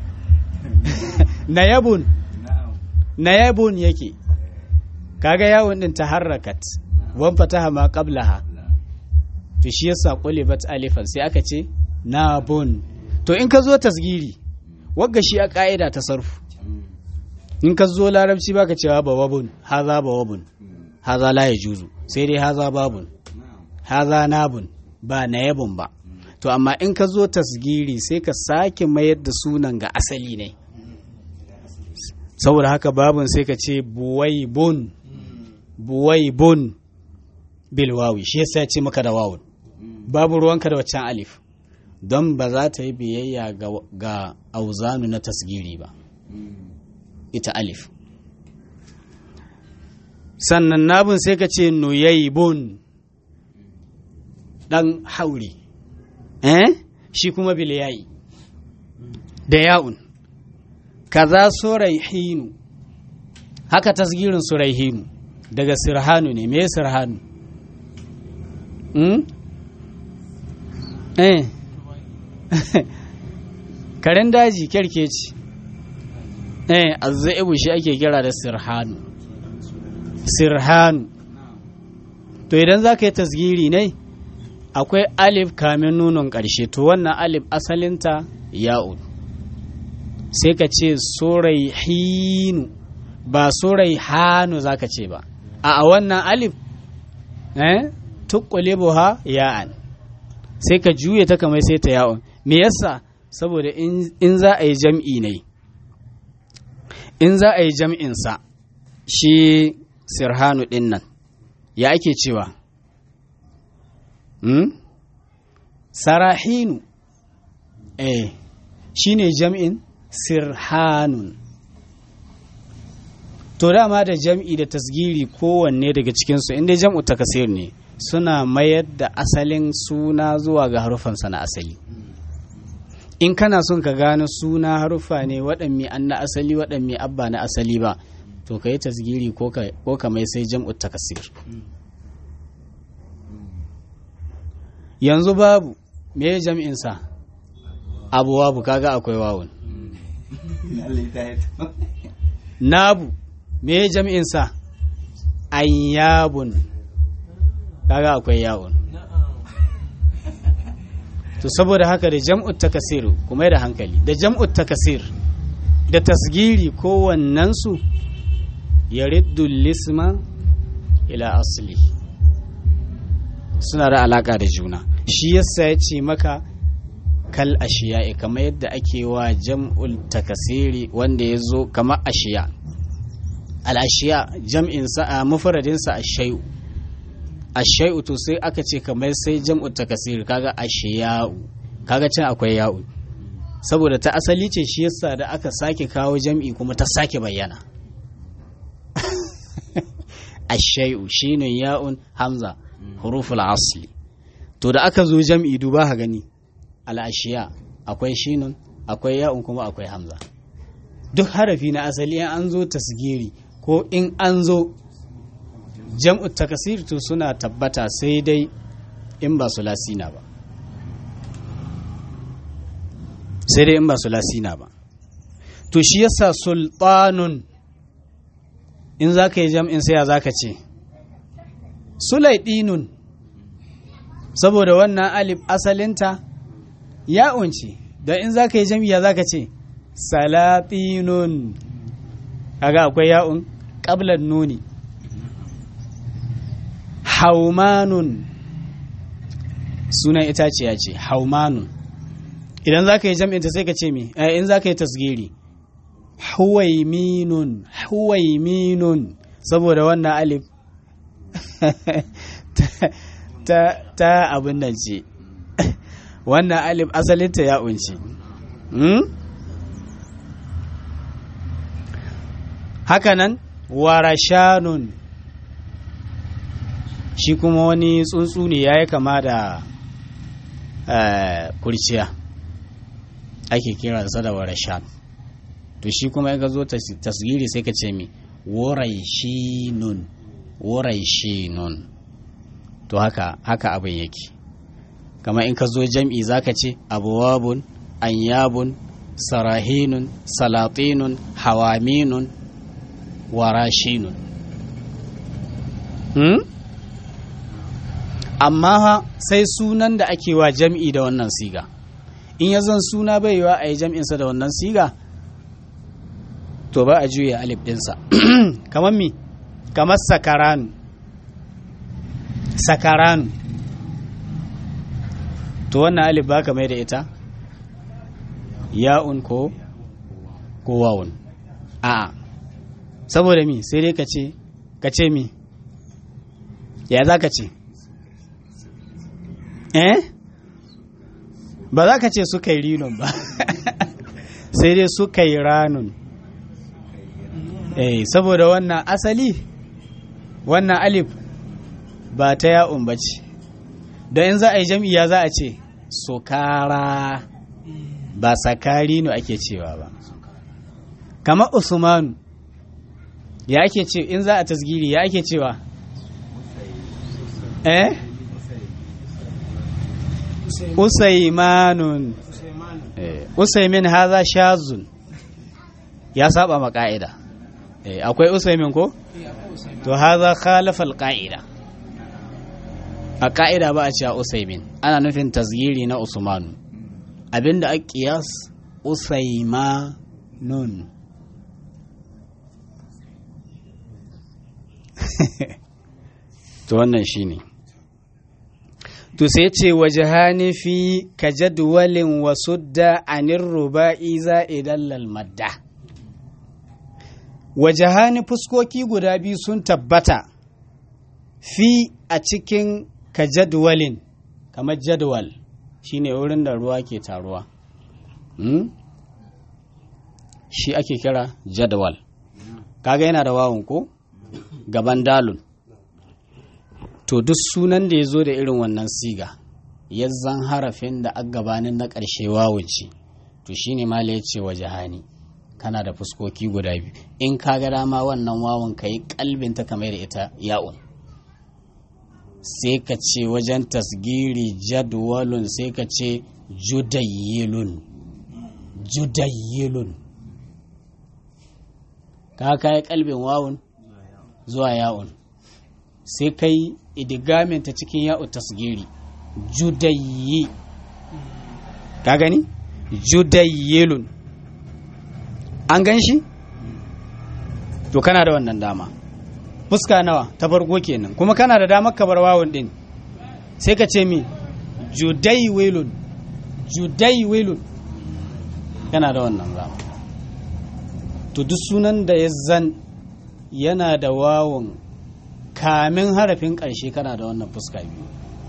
nayabun nayabun yake kaga yawon din taharrakat wan fataha ma qablaha to shi yasa qulibat alifan sai aka ce nabun to in ka zo tasgiri wagga shi a ka'ida ta sarfu in ka zo larabci baka cewa bawabun haza bawabun haza la yajuzu sai dai haza babun haza nabun ba nayabun ba to amma in ka zo tasgiri sai ka sake mayar da sunan ga asali ne saboda haka babun sai ka ce buwaibun buwaibun bilwawi shi yasa ya ce maka da wawun babu ruwanka da waccan alif don ba za ta yi biyayya ga, ga auzanu na tasgiri ba ita alif sannan nabun sai ka ce nuyaibun ɗan hauri eh shi kuma biliyayi da ya'un kaza suraihinu haka tasgirin suraihinu daga sirhanu ne me sirhanu hmm? eh karen daji kyarkeci eh azzaibu shi ake kira da sirhanu sirhanu to idan za ka yi tasgiri ne akwai alif kamin nunon ƙarshe to wannan alif asalinta ya'un sai ka ce hinu ba hanu za ka ce ba a wannan alif eh tuqlibuha ya'an sai ka juye ta kamar sai ta ya'un me yasa saboda in za a yi jam'i ne in za a yi jam'insa shi sirhanu ɗin nan ya ake cewa hmm? sarahinu eh shi ne jam'in sirhanun to dama da jam'i da tasgiri kowanne daga cikinsu inda jam'u takasir ne suna mayar da asalin suna zuwa ga harufansa na asali in kana son ka gano suna harufa ne waɗanne an na asali waɗanne abba na asali ba to ka yi tasgiri ko ka mai sai jam'u takasir yanzu babu me jam'insa abu wabu kaga akwai wawun nabu me jam'insa ayyabun kaga akwai yawun to saboda haka da jam'ut takasir kuma da hankali da jam'ut takasir da tasgiri kowannensu ya riddu lisma ila asli suna da alaka da juna shi yasa ya ce maka kal ashiya kamar yadda ake wa jam'ul takasiri wanda ya zo kamar ashiya al-ashiya jam'insa a mufradinsa ashai'u ashai'u to sai aka ce kamar sai jam'u takasir kaga ashiya'u kaga can akwai ya'u saboda ta asali ce shi yasa da aka sake kawo jam'i kuma ta sake bayyana ashai'u shine ya'un hamza huruful asli to da aka zo jam'i duba ha gani al'ashiya akwai shinun akwai ya'un kuma akwai hamza duk harafi na asali in an zo tasgiri ko in an zo jam'u takasir to suna tabbata sai dai in ba su lasina ba sai dai in ba su lasina ba to shi yasa sultanun in za ka yi jam'in sai ya za ka ce sulaidinun saboda wannan alif asalinta ya unci don in za ka yi jam'iya za ka ce salatinun kaga akwai ya'un ƙablar nuni haumanun sunan itaciya ce haumanun idan za ka yi jam'inta sai ka ce mi in za ka yi tasgiri huwaiminun huwaiminun saboda wannan alif ta, ta abin nan ce wannan alif asalinta ya unci hmm? hakanan warashanun shi kuma wani tsuntsu ne ya yi kama da kurciya ake kiransa da warashan to shi kuma ya zo tasgiri sai ka ce mi waraishinun waraishinun to haka haka abin yake kama in ka zo jam'i zaka ce abuwabun anyabun sarahinun salatinun hawaminun warashinun hmm? amma sai sunan da ake wa jam'i da wannan siga in ya zan suna bai yiwa a yi jam'insa da wannan siga to ba a juya alif ɗinsa kamar mi kamar sakaranu sakaranu to wannan alif ba ka mai da ita ya'un ko ko wawun a saboda mi sai dai ka ce ka ce mi ya za ka ce eh ba za ka ce suka yi rinon ba sai dai suka yi ranun eh saboda wannan asali wannan alif ba ta ya'un ba ce don in za a yi jam'iya za a ce sukara ba sakari no ake cewa ba kamar usmanu ya ake ce in za a tasgiri ya ake cewa eh usaimanun usaimin haza shazun ya saba ma ka'ida akwai usaimin ko to haza khalafa alqa'ida a ka'ida ba a cewa usaimin ana nufin tasgiri na usmanu abinda a qiyas usaimanun to wannan shine to sai ce waje hanifi ka jadwalin wasu da anir ruba'i za'idan lalmadda waje hani fuskoki guda biyu sun tabbata fi a cikin ka jadwalin kamar jadwal shine wurin da ruwa ke taruwa hmm? shi ake kira jadwal kaga yana da wawun ko gaban dalun to duk sunan da ya zo da irin wannan siga ya zan harafin da a gabanin na ƙarshe wawunci to shine mala ya ce wa jahani kana da fuskoki guda biyu in ka ga dama wannan wawun ka yi kalbin ta kamar da ita ya'un sai ka ce wajen tasgiri jadwalun sai ka ce judayyilun judayyilun ka kai kalbin wawun zuwa ya'un sai kai idigamin ta cikin ya'u tasgiri judayyi ka gani judayyilun an gan shi to kana da wannan dama fuska nawa ta farko kenan kuma kana da damar ka bar wawun din sai ka ce mi judaywilun judaywilun yana da wannan dama to duk sunan da ya zan yana da wawun kamin harafin ƙarshe kana da wannan fuska biyu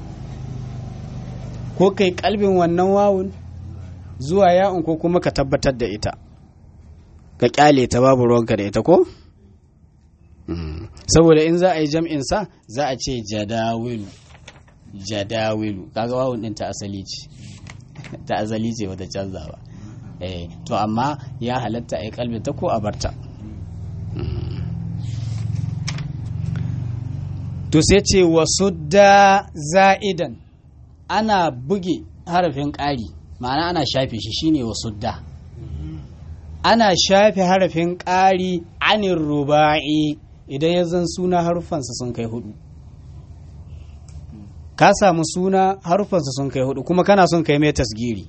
ko kai kalbin wannan wawun zuwa ya'un ko kuma ka tabbatar da ita ka kyale ta babu ruwanka da ita ko saboda in za a yi jam'in sa za a ce jadawilu jadawilu kaga wawun din ta asali ce ta asali ce bata canza ba eh to amma ya halatta a yi kalbin ta ko a barta to sai ce wasu da za'idan ana buge harafin ƙari ma'ana ana shafe shi shine wasu da ana shafe harafin ƙari anin ruba'i idan ya zan suna harufansa sun kai hudu ka samu suna harufansa sun kai hudu kuma kana son kai mai tasgiri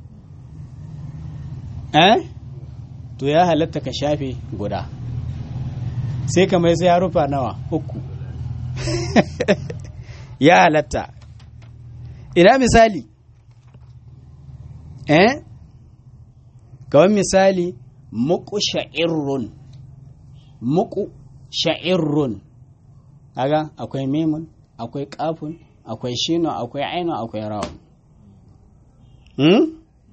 eh to ya halatta ka shafe guda sai ka mai sai harufa nawa uku ya halatta ina misali eh kawai misali muku sha'irrun muku sha'irrun kaga akwai memun akwai kafun akwai shino akwai aino akwai rawun hmm?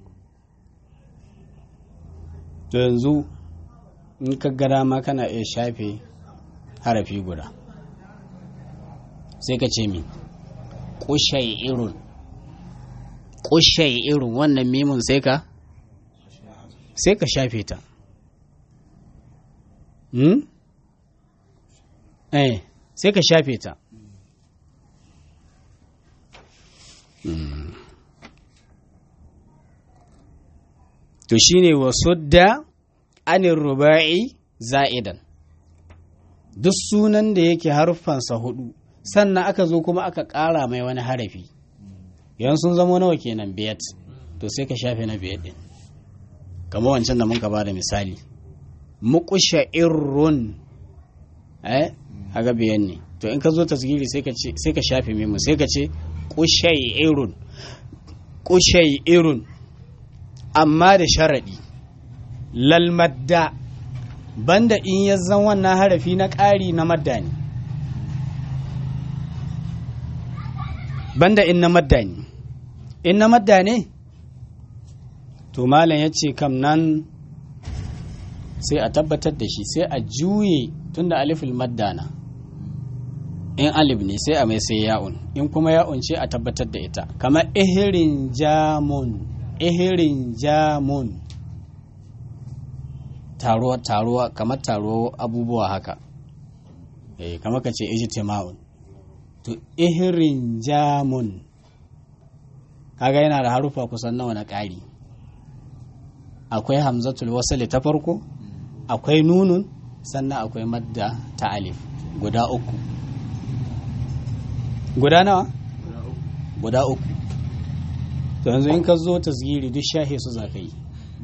to yanzu in ka gada ma kana iya shafe harafi guda sai ka ce mi ƙushai irun ƙushai irun wannan mimun sai ka sai ka shafe ta hmm? eh sai ka shafe ta hmm. to shine wasu da anin ruba'i za'idan duk sunan da yake harfansa hudu sannan aka zo kuma aka ƙara mai wani harafi yan sun zama nawa kenan biyat to sai ka shafe na biyat din kamar wancan da mun ka bada misali muqsha irrun eh haga biyan ne to in ka zo tasgiri sai ka ce sai ka shafe mimu sai ka ce qushay irun qushay irun amma da sharadi lal madda banda in ya zan wannan harafi na ƙari na madda ne banda in na madda ne in na madda ne to malam ya ce kam nan sai a tabbatar da shi sai a juye tunda aliful madda na in alif ne sai a mai sai ya'un in kuma ya'un ce a tabbatar da ita kamar ihirin jamun ihirin jamun taruwa taruwa kamar taruwa abubuwa haka eh kamar ka ce ijtima'un to ihirin jamun kaga yana da harufa kusan nawa na ƙari akwai hamzatul wasali ta farko akwai nunun sannan akwai madda ta alif guda uku guda nawa guda uku to yanzu in ka zo tasgiri duk shahe su za ka yi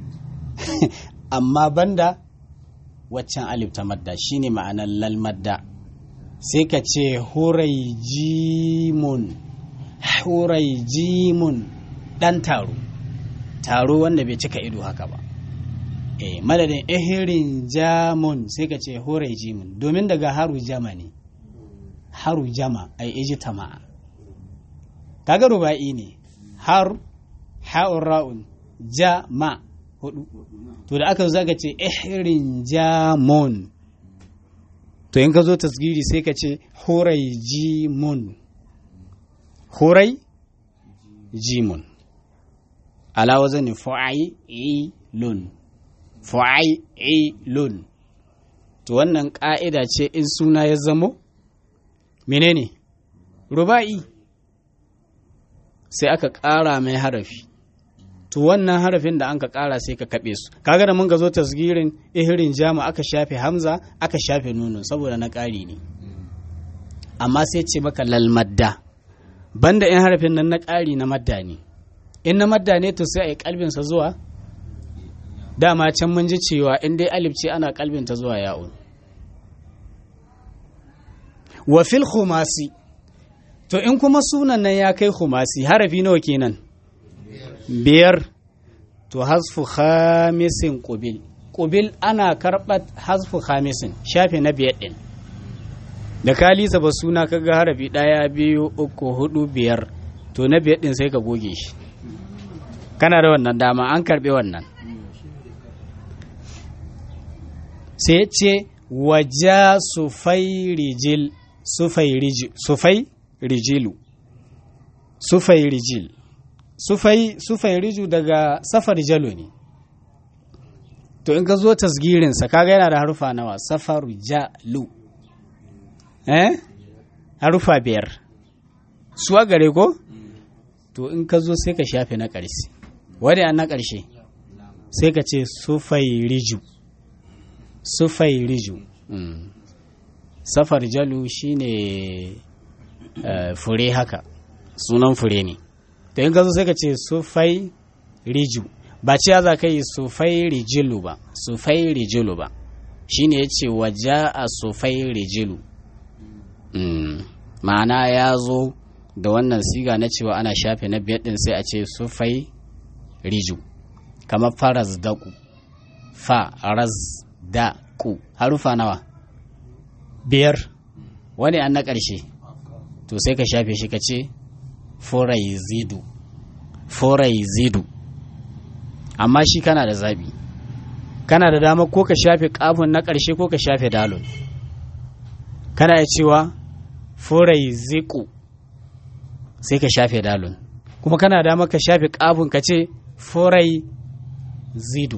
amma banda waccan alif ta madda shine ma'anar lal madda sai ka ce hurai jimun hurai jimun dan taro taro wanda bai cika ido haka ba eh madadin ihirin jamun sai ka ce hurai jimun domin daga haru jama ne haru jama ai iji tama'a kaga ruba'i ne har ha'un ra'un jama hudu to da aka zo zaka ce ihirin jamun to in ka zo tasgiri sai ka ce hurai jimun hurai jimun ala wazani fu'ailun fu'ailun to wannan ka'ida ce in suna ya zamo menene ruba'i sai aka ƙara mai harafi to wannan harafin da an ka ƙara sai ka kaɓe su kaga da mun ga zo tasgirin ihirin jama aka shafe hamza aka shafe nunu saboda na ƙari ne amma sai ce maka lalmadda banda in harafin nan na ƙari na madda ne in na madda ne to sai a yi kalbinsa zuwa dama can mun ji cewa in dai alif ce ana kalbinta zuwa ya'un wa fil khumasi to in kuma sunan nan ya kai khumasi harafi nawa kenan biyar to hasfu khamisin qubil qubil ana karɓar hasfu khamisin shafe na biyar din da ka lisa ba suna kaga harafi ɗaya biyu uku hudu biyar to na biyar din sai ka goge shi kana da wannan dama an karɓi wannan sai ce waja sufai rijil sufai rijilu sufai rijil sufai sufai riju daga safar jalo ne to in ka zo tasgirinsa kaga yana da harufa nawa safar jalu eh harufa biyar suwa gare ko to in ka zo sai ka shafe na ƙarshe wadda an na ƙarshe sai ka ce sufai riju sufai riju safar jalu shine fure haka sunan fure ne to in ka zo sai ka ce sufai riju ba ce za ka yi sufai rijilu ba sufai rijilu ba shine ya ce waja a sufai rijilu ma'ana ya zo da wannan siga na cewa ana shafe na biyar din sai a ce sufai riju kamar faras daku fa raz da ku harufa nawa biyar wani an na ƙarshe to sai ka shafe shi ka ce forai zidu forai zidu amma shi kana da zaɓi kana da dama ko ka shafe ƙafin na ƙarshe ko ka shafe dalon kana ya cewa forai ziku sai ka shafe dalon kuma kana dama ka shafe ƙafin ka ce forai zidu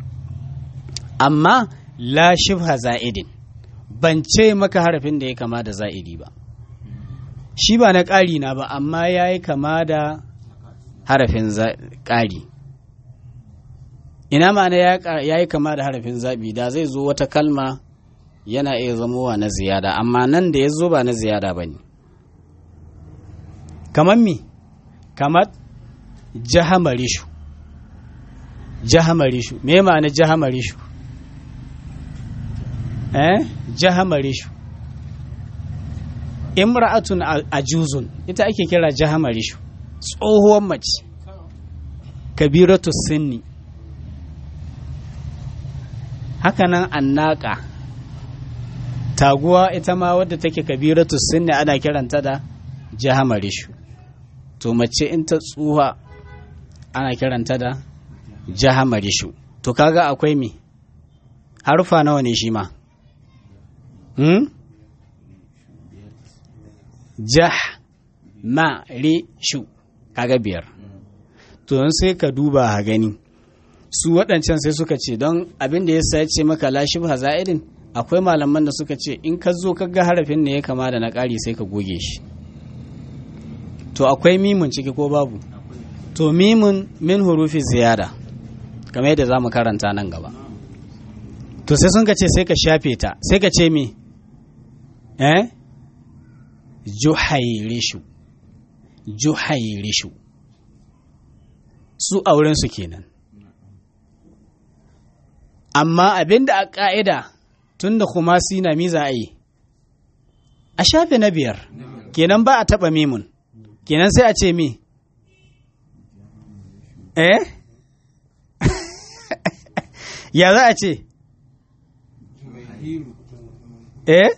amma la shibha za'idin ban ce maka harafin da ya kama da za'idi ba shi ba na ƙari na ba amma ya yi kama da harafin ƙari ina ma'ana ya yi kama da harafin zaɓi da zai zo wata kalma yana iya zamowa na ziyada amma nan da ya zo ba na ziyada ba ne kamar mi kamar jahamarishu jahamarishu me ma'ana jahamarishu eh jahamarishu imra'atun ajuzun ita ake kira jahamarishu tsohuwar mace kabiratu sinni hakanan annaka taguwa ita ma wadda take kabiratu sinni ana kiranta da jahamarishu to mace in ta tsuha ana kiranta da jahamarishu to kaga akwai me harufa nawa ne shi ma hmm? jah ma ri shu kaga biyar to don sai ka duba ha gani su waɗancan sai suka ce don abin da ya sa ce maka la shubha za'idin akwai malaman da suka ce in ka zo ka ga harafin ne ya kama da na ƙari sai ka goge shi to akwai mimun ciki ko babu to mimun min hurufi ziyada kamar yadda za mu karanta nan gaba to sai sun ka ce sai ka shafe ta sai ka ce me eh juhairishu juhairishu su aurensu kenan amma abinda a ƙa'ida tun da kuma sina miza a yi a shafe na biyar kenan ba a taɓa mimun kenan sai a ce mi eh ya za a ce eh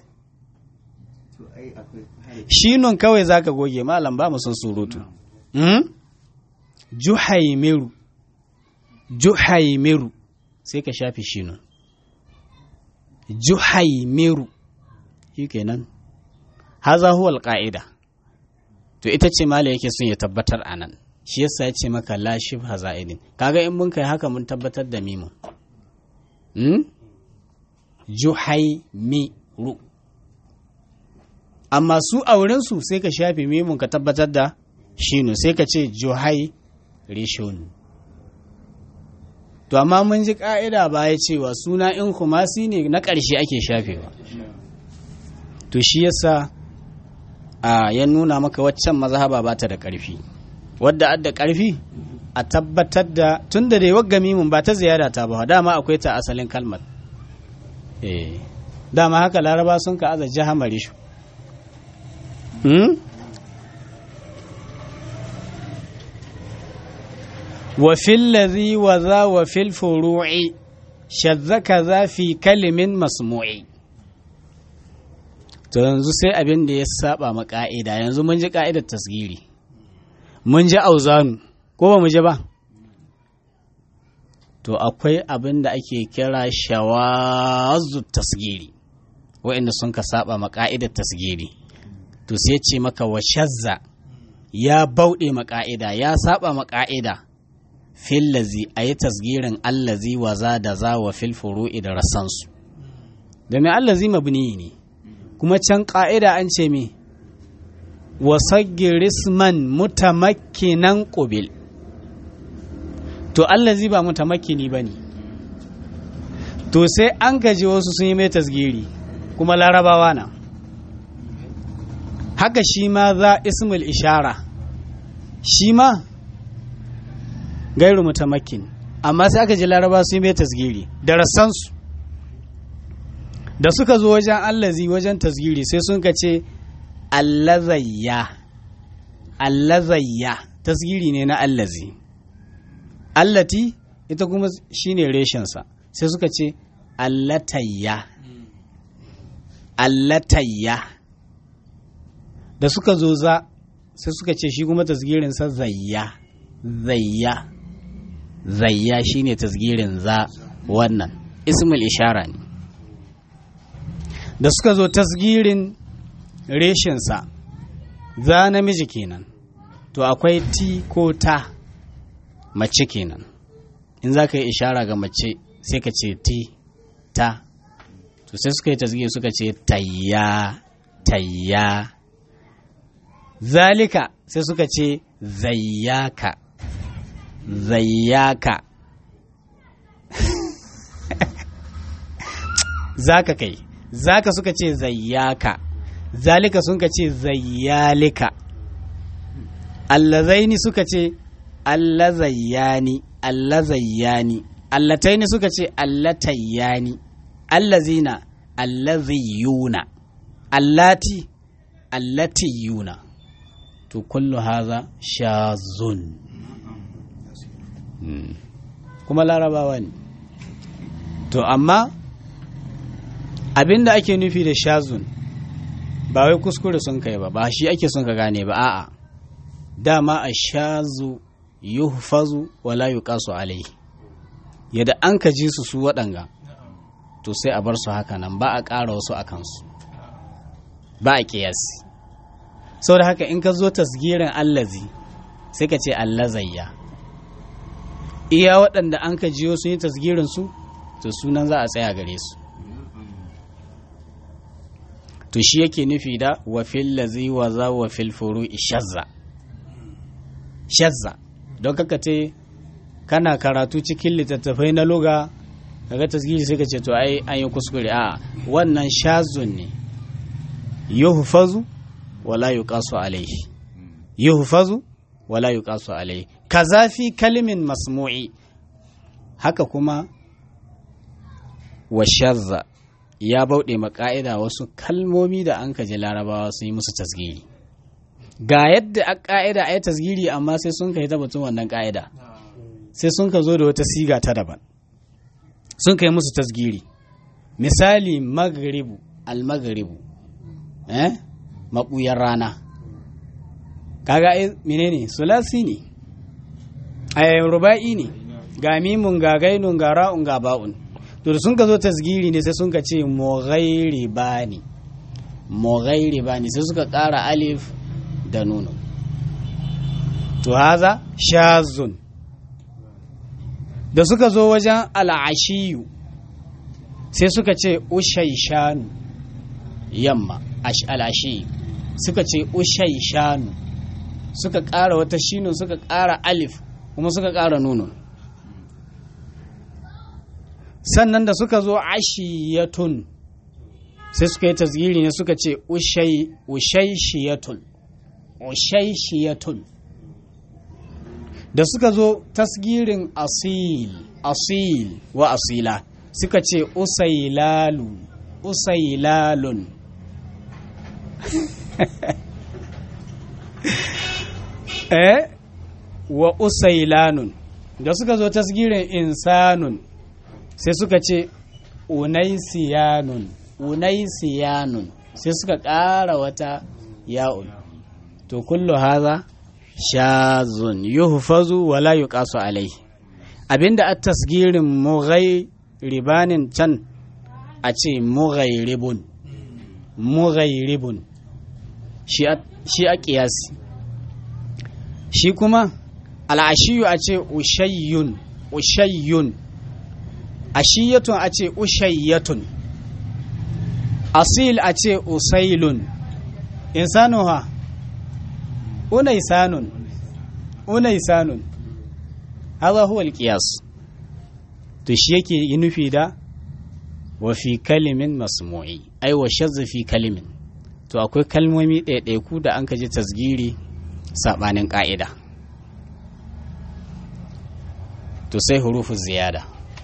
shi nun kawai za ka goge malam ba son surutu juhaimeru juhaimeru sai ka shafi shi nun juhaimeru shi kenan haza huwal ƙa'ida to ita ce mala yake son ya tabbatar a nan shi yasa ya ce maka la shibha za'idin kaga in mun kai haka mun tabbatar da mimun hmm? juhaimeru amma su a wurinsu sai ka shafe mimun ka tabbatar da shinu sai ka ce juhai rishon to amma mun ji ka'ida baya cewa suna in kumasi ne na ƙarshe ake shafewa to shi yasa a ya nuna maka waccan mazhaba ba ta da ƙarfi wadda adda ƙarfi a tabbatar da tun da dai wagga mimun ba ta ziyara ta ba dama akwai ta asalin kalmar eh dama haka laraba sun ka aza jahamarishu وفي الذي وذا وفي الفروع شذ كذا في كلم مسموع to yanzu sai abin da ya saba ma ka'ida yanzu mun ji ka'idar tasgiri mun ji auzanu ko ba mu ji ba to akwai abin da ake kira shawazu tasgiri waɗanda sun ka saba ma ka'idar tasgiri to sai ce maka wa shazza ya bauɗe maka'ida ya saba maka'ida fillazi a yi tasgirin allazi wa za da za wa fil furu'i da rasansu domin allazi mabni ne kuma can ƙa'ida an ce me wasagirisman mutamakkinan ƙubil to allazi ba mutamakkini ba ne to sai an gaji wasu sun yi mai tasgiri kuma larabawa na haka shi ma za ismul ishara shi ma gairu mutamakin amma sai aka ji laraba su yi mai tasgiri da rassansu da suka zo wajen allazi wajen tasgiri sai sun ka ce allazayya allazayya tasgiri ne na allazi allati ita kuma shine reshensa sai suka ce allatayya allatayya da suka zo za sai suka ce shi kuma tasgirinsa zayya zayya zayya shine tasgirin za wannan ismul ishara ne da suka zo tasgirin reshinsa za namiji kenan to akwai ti ko ta mace kenan in za ka yi ishara ga mace sai ka ce ti ta to sai suka yi tasgiri suka ce tayya tayya zalika sai suka ce zayyaka zayyaka zaka kai zaka suka ce zayyaka zalika sun ka ce zayyalika allazaini suka ce allazayyani allazayyani allataini suka ce allatayyani allazina allaziyuna allati allatiyuna to kullu haza shazun kuma larabawa ne to amma abinda ake nufi da shazun ba wai kuskure sun kai ba ba shi ake son ka gane ba a'a dama a shazu yuhfazu wala yuqasu alai yadda an ka ji su su waɗanga to sai a bar su haka nan ba a ƙara wasu a kansu ba a ƙiyasi saboda haka in ka zo tasgirin allazi sai ka ce allazayya iya waɗanda an ka jiyo sun yi tasgirin su to sunan za a tsaya gare su to shi yake nufi da wa fil lazi wa za wa fil furu shazza shazza don kaka ce kana karatu cikin littattafai na loga kaga tasgiri sai ka ce to ai an yi kuskure a wannan shazun ne yuhfazu wala yuqasu alayhi yuhfazu wala yuqasu alayhi kaza fi kalimin masmu'i haka kuma wa shazza ya bauɗe maka'ida wasu kalmomi da an kaji larabawa sun yi musu tasgiri ga yadda a ka'ida a yi tasgiri amma sai sun ka yi tabbatun wannan ka'ida sai sun ka zo da wata siga ta daban sun ka yi musu tasgiri misali magribu al-magribu eh maɓuyar rana kaga ai menene sulasi ne ai ruba'i ne ga mimun ga gainun ga ra'un ga ba'un to da sun ka zo tasgiri ne sai sun ka ce moghairi bani moghairi bani sai suka ƙara alif da nuno to haza shazun da suka zo wajen al'ashiyu sai suka ce ushaishanu yamma al'ashiyu suka ce ushaishanu suka ƙara wata shinun suka ƙara alif kuma suka ƙara nuno sannan da suka zo ashiyatun sai suka yi tasgiri ne suka ce ushaishiyatun ushaishiyatun da suka zo tasgirin asil asil wa asila suka ce usailalu usailalun eh wa usailanun da suka zo tasgirin insanun sai suka ce unaisiyanun unaisiyanun sai suka ƙara wata ya'un to kullu haza shazun yuhfazu wala yuqasu alai abinda at tasgirin mughairibanin can a ce mughairibun mughairibun shi a shi a kiyasi shi kuma al'ashiyu a ce ushayyun ushayyun ashiyatun a ce ushayyatun asil a ce usailun insanu ha unaisanun unaisanun haza huwa alqiyas to shi yake yi nufi da wa fi kalimin masmu'i ai wa shazza fi kalimin to akwai kalmomi ɗaiɗaiku da an kaji tasgiri saɓanin ƙa'ida to sai hurufu ziyada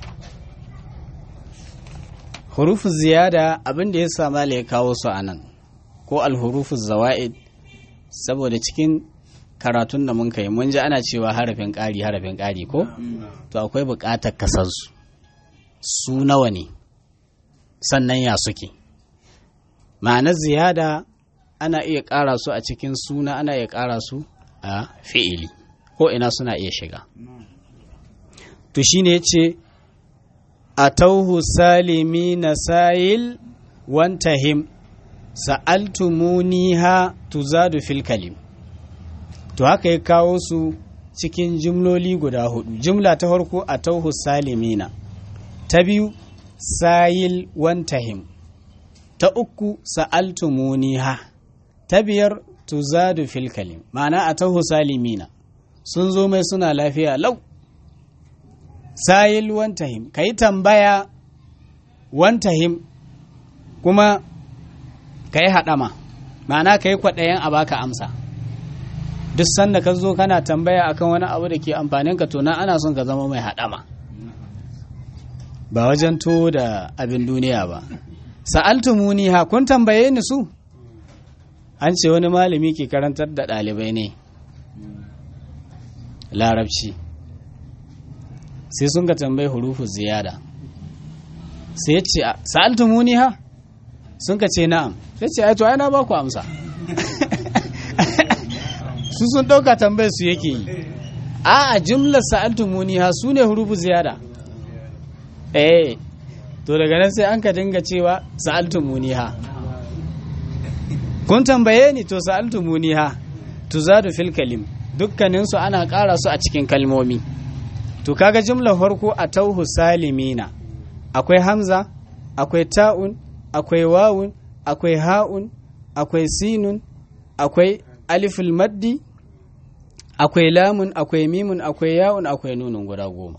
hurufu ziyada abin da ya sama ya kawo su a nan ko alhurufu zawa'id saboda cikin karatun da mun kai mun ji ana cewa harafin ƙari harafin ƙari ko to akwai buƙatar kasarsu su nawa ne sannan ya suke ma'anar ziyada ana iya ƙara su a cikin suna ana iya ƙara su a fi'ili ko ina suna iya shiga to shine ya ce a tauhu salimi na sayil wantahim sa'altumuniha tuzadu fil kalim to haka ya kawo su cikin jimloli guda hudu jimla ta farko a tauhu salimina ta biyu sayil wantahim ta uku sa'altumuniha ta biyar tuzadu fil kalim ma'ana a tauhu salimina sun zo mai suna lafiya lau sayil wantahim ka yi tambaya wantahim kuma ka yi haɗama ma'ana ka yi kwaɗayen a baka amsa duk sanda ka zo kana tambaya akan wani abu da ke amfanin ka to na ana son ka zama mai haɗama ba wajen to da abin duniya ba sa'altumuni ha kun tambaye ni su an ce wani malami ke karantar da ɗalibai ne larabci sai sun ka tambayi hurufu ziyada sai ya ce sa'altumuni ha sun ka ce na'am sai ce to ai na ba ku amsa su sun ɗauka tambayar su yake yi a a jumlar sa'altumuni ha su ne hurufu ziyada eh to daga nan sai an ka dinga cewa sa'altumuni ha kun tambaye ni to sa'altumuni ha tuzadu fil kalim dukkaninsu ana ƙara su a cikin kalmomi to kaga jumlar farko a tauhu salimina akwai hamza akwai ta'un akwai wawun akwai ha'un akwai sinun akwai aliful maddi akwai lamun akwai mimun akwai ya'un akwai nunun guda goma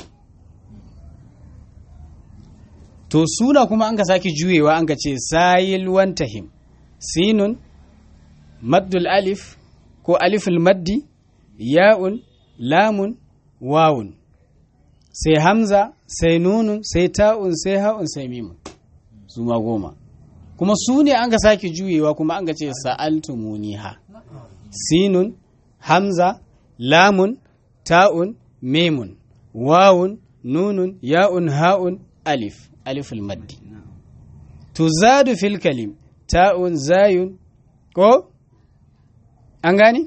to suna kuma an ka sake juyewa an ka ce sayil wantahim sinun maddul alif ko aliful maddi ya'un lamun wawun sai hamza sai nunun sai ta'un sai ha'un sai mimun su ma goma kuma su ne an ka sake juyewa kuma an ka ce sa'altumuniha sinun hamza lamun ta'un mimun wawun nunun ya'un ha'un alif aliful maddi tuzadu fil kalim ta'un zayun ko an gani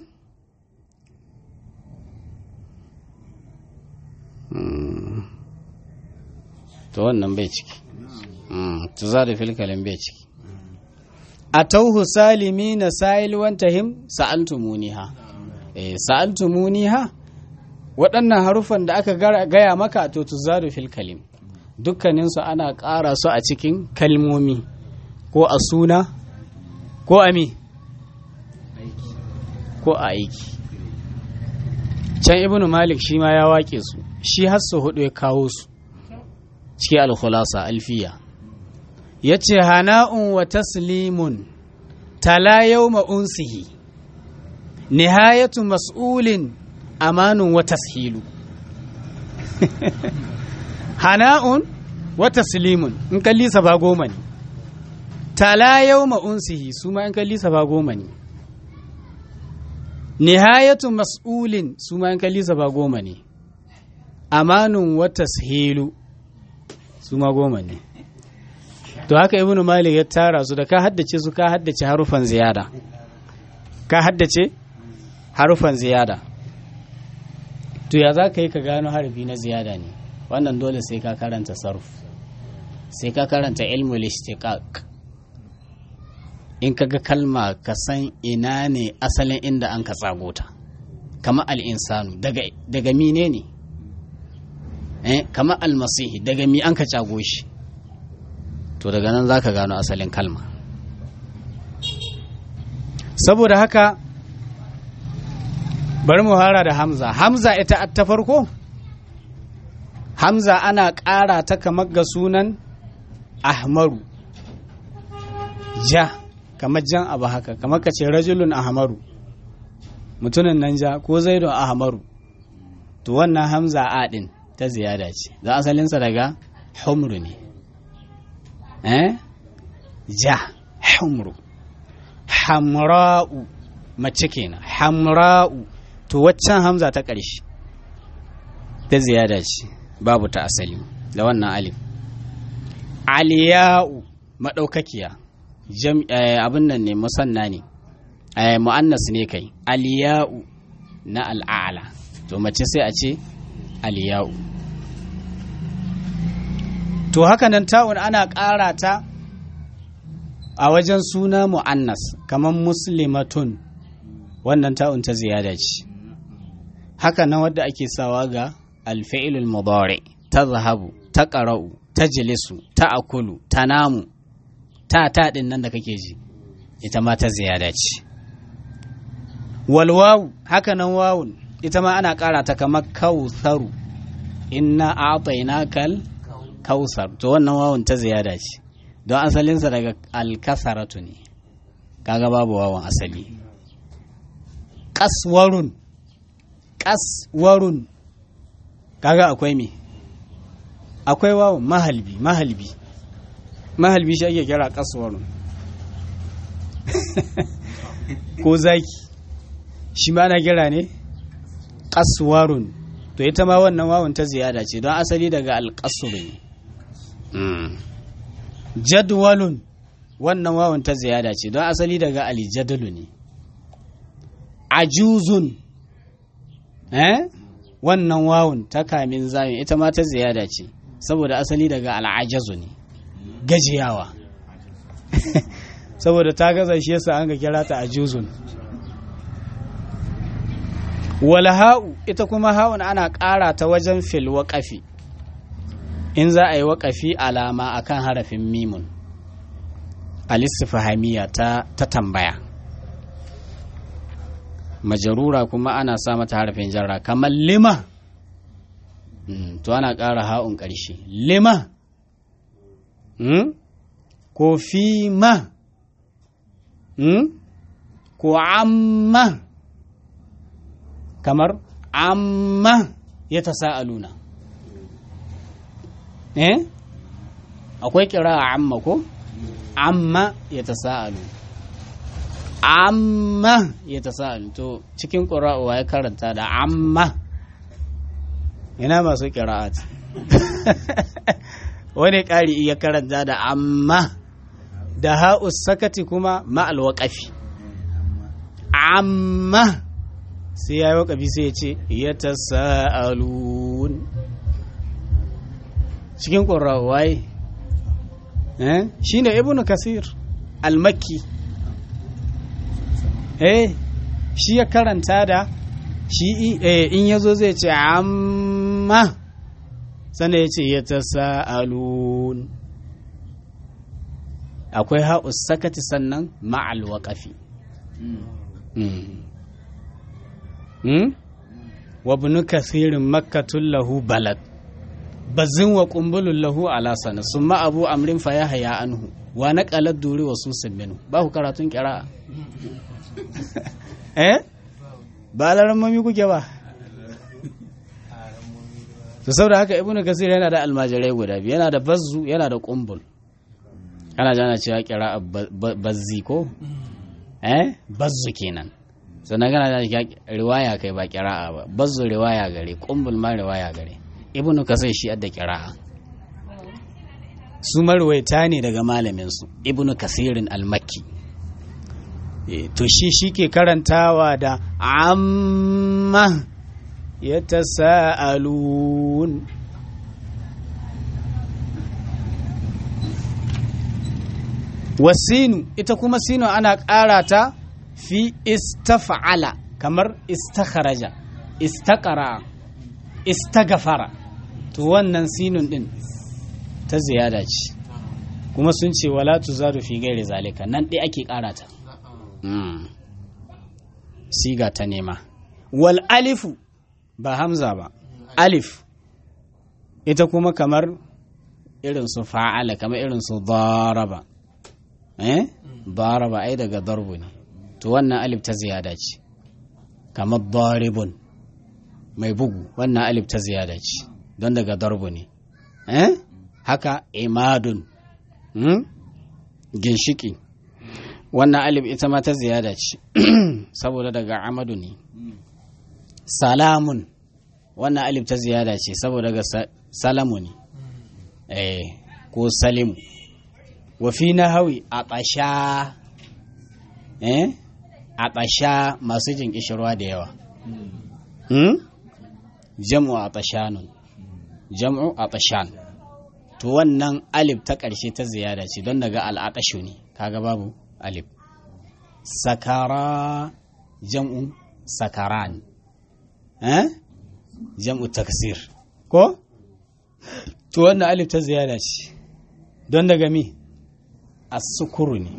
to wannan bai ciki tuzadu fil kalim bai ciki a tauhu salimi na sa'il wantahim sa'altumuniha eh sa'altumuniha waɗannan harufan da aka gaya maka to tuzadu fil kalim dukkaninsu ana ƙara su a cikin kalmomi ko a suna ko a mi ko a aiki can ibnu malik shi ma ya wake su shi har su hudu ya kawo su ciki alkhulasa alfiya ya ce hana'un wa taslimun tala yau ma'unsihi nihayatu mas'ulin amanun wa tashilu hana'un wa taslimun in kallisa ba goma ne tala yau ma'unsihi su ma in kallisa ba goma ne nihayatu mas'ulin su ma in kallisa ba goma ne amanun wa tashilu su ma goma ne to haka ibnu malik ya tara su da ka haddace su ka haddace harufan ziyada ka haddace harufan ziyada to ya za ka yi ka gano harafi na ziyada ne wannan dole sai ka karanta sarf sai ka karanta ilmul istiqaq in ka ga kalma ka san ina ne asalin inda an ka tsago ta kama al'insanu daga, daga mine ne eh, kama almasihi daga mi an ka cago shi to daga nan za ka gano asalin kalma saboda haka bari mu hara da hamza hamza ita ta farko hamza ana ƙara ta kamar ga sunan ahmaru ja kamar jan abu haka kamar ka ce rajulun ahmaru mutumin nan ja ko zaidun ahmaru to wannan hamza a ɗin ta ziyada ce don asalinsa daga humru ne eh ja humru hamra'u mace kenan hamra'u to waccan hamza ta ƙarshe ta ziyada ce babu ta asali da wannan alif aliya'u maɗaukakiya abin nan ne musanna ne mu'annas ne kai aliya'u na al'ala to mace sai a ce aliya'u to haka nan ta'un ana ƙara ta a wajen suna mu'annas kamar muslimatun wannan ta'un ta ziyada ce haka nan wadda ake sawa ga alfa'ilul mudari ta zahabu ta ƙara'u ta jilisu ta akulu ta namu ta ta ɗin nan da kake ji ita ma ta ziyada ce walwawu haka nan wawun ita ma ana ƙara ta kamar kawtharu inna a'tainakal kausar to wannan wawun ta ziyada ce don asalinsa daga alkasaratu ne kaga babu wawan asali kaswarun kaswarun kaga akwai me akwai wawan mahalbi mahalbi mahalbi shi ake kira kaswarun ko zaki shi ma ana kira ne kaswarun to ita ma wannan wawan ta ziyada ce don asali daga alkasuru ne jadwalun wannan wawan ta ziyada ce don asali daga alijadalu ne ajuzun eh wannan wawun ta kamin zayin ita ma ta ziyada ce saboda asali daga al'ajazu ne gajiyawa saboda ta gaza shi yasa an ga kira ta ajuzun wal ha'u ita kuma ha'un ana ƙara ta wajen fil waƙafi in za a yi waƙafi alama akan harafin mimun alistifahamiya ta ta tambaya majarura kuma ana sa mata harafin jarra kamar lima Mm, to ana ƙara ha'un ƙarshe lima mm? ko fi ma mm? ko amma kamar amma ya ta sa'aluna eh akwai kira a amma ko amma ya ta sa'alu amma ya ta sa'alu to cikin ƙura'uwa ya karanta da amma ina masu kira'at wani ƙari iya karanta da amma da ha'us sakati kuma ma'al waƙafi amma sai ya yi waƙafi sai ya ce ya ta sa'alun cikin ƙurrawai shi ne ibn kasir almakki eh shi ya karanta da shi in ya zo zai ce amma sana ya ce ya ta sa'alun akwai ha'us sakati sannan ma'al waƙafi wa bunu kasirin makkatun lahu balad bazin wa kumbulun lahu ala sana sun abu amrin fa ya haya anhu wa na ƙalar duri wa susin minu ba ku karatun kira eh ba alarammomi kuke ba to saboda haka ibnu kasir yana da almajirai guda biyu yana da bazzu yana da kumbul ana jana cewa kira bazzi ko eh bazzu kenan sannan kana jana cewa riwaya kai ba kira'a ba bazzu riwaya gare kumbul ma riwaya gare ibnu kasir shi adda kira'a su marwaita ne daga malamin su ibnu kasirin almakki to shi shi ke karantawa da amma ya ta sa'alun wasinu ita kuma sinu ana ƙara ta fi istafa'ala kamar istakharaja istakara istagafara to wannan sinun din ta ziyada ce kuma sun ce wala tuzadu fi gairi zalika nan ɗaya ake ƙara ta Mm. siga ta nema wal alifu ba hamza ba alif ita kuma kamar irin su fa'ala kamar irin su daraba eh daraba ai daga darbu ne to wannan alif ta ziyada ce kamar daribun mai bugu wannan alif ta ziyada ce don daga darbu ne eh haka imadun hmm? ginshiki wannan alif ita ma ta ziyada ce saboda daga amadu ne salamun wannan alif ta ziyada ce saboda daga salamu ne eh ko salimu wafi na hawi a ƙasha eh a ƙasha masu jin ƙishirwa da yawa hmm? jam'u a ƙashanun jam'u a ƙashan to wannan alif ta ƙarshe ta ziyada ce don daga al'aƙashu ne kaga babu alif sakara jam'u sakaran eh jam'u taksir ko to wannan alif ta ziyada ce don daga mi as-sukuru ne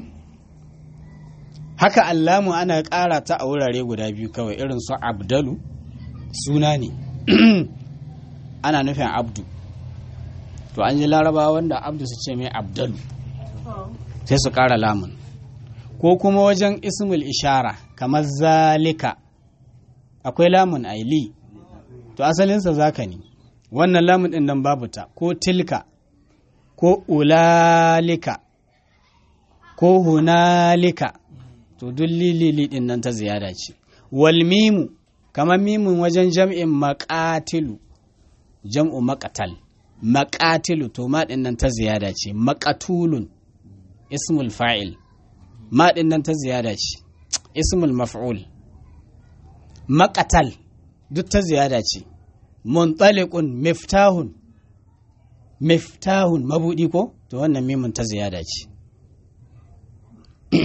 haka allamu ana ƙara ta a wurare guda biyu kawai irin su abdalu suna ne ana nufin abdu to an ji laraba wanda abdu su ce mai abdalu sai su ƙara lamun ko kuma wajen ismul ishara kamar zalika akwai lamun aili to asalinsa zaka ne wannan lamun ɗin nan babu ta ko tilka ko ulalika ko hunalika to duk lilili ɗin nan ta ziyada ce wal mimu kamar mimun wajen jam'in maƙatilu jam'u maƙatal maƙatilu to ma ɗin nan ta ziyada ce maƙatulun ismul fa'il ma ɗin nan ta ziyada ce ismul maf'ul maƙatal duk ta ziyada ce muntaliqun miftahun miftahun mabudi ko to wannan mimun ta ziyada ce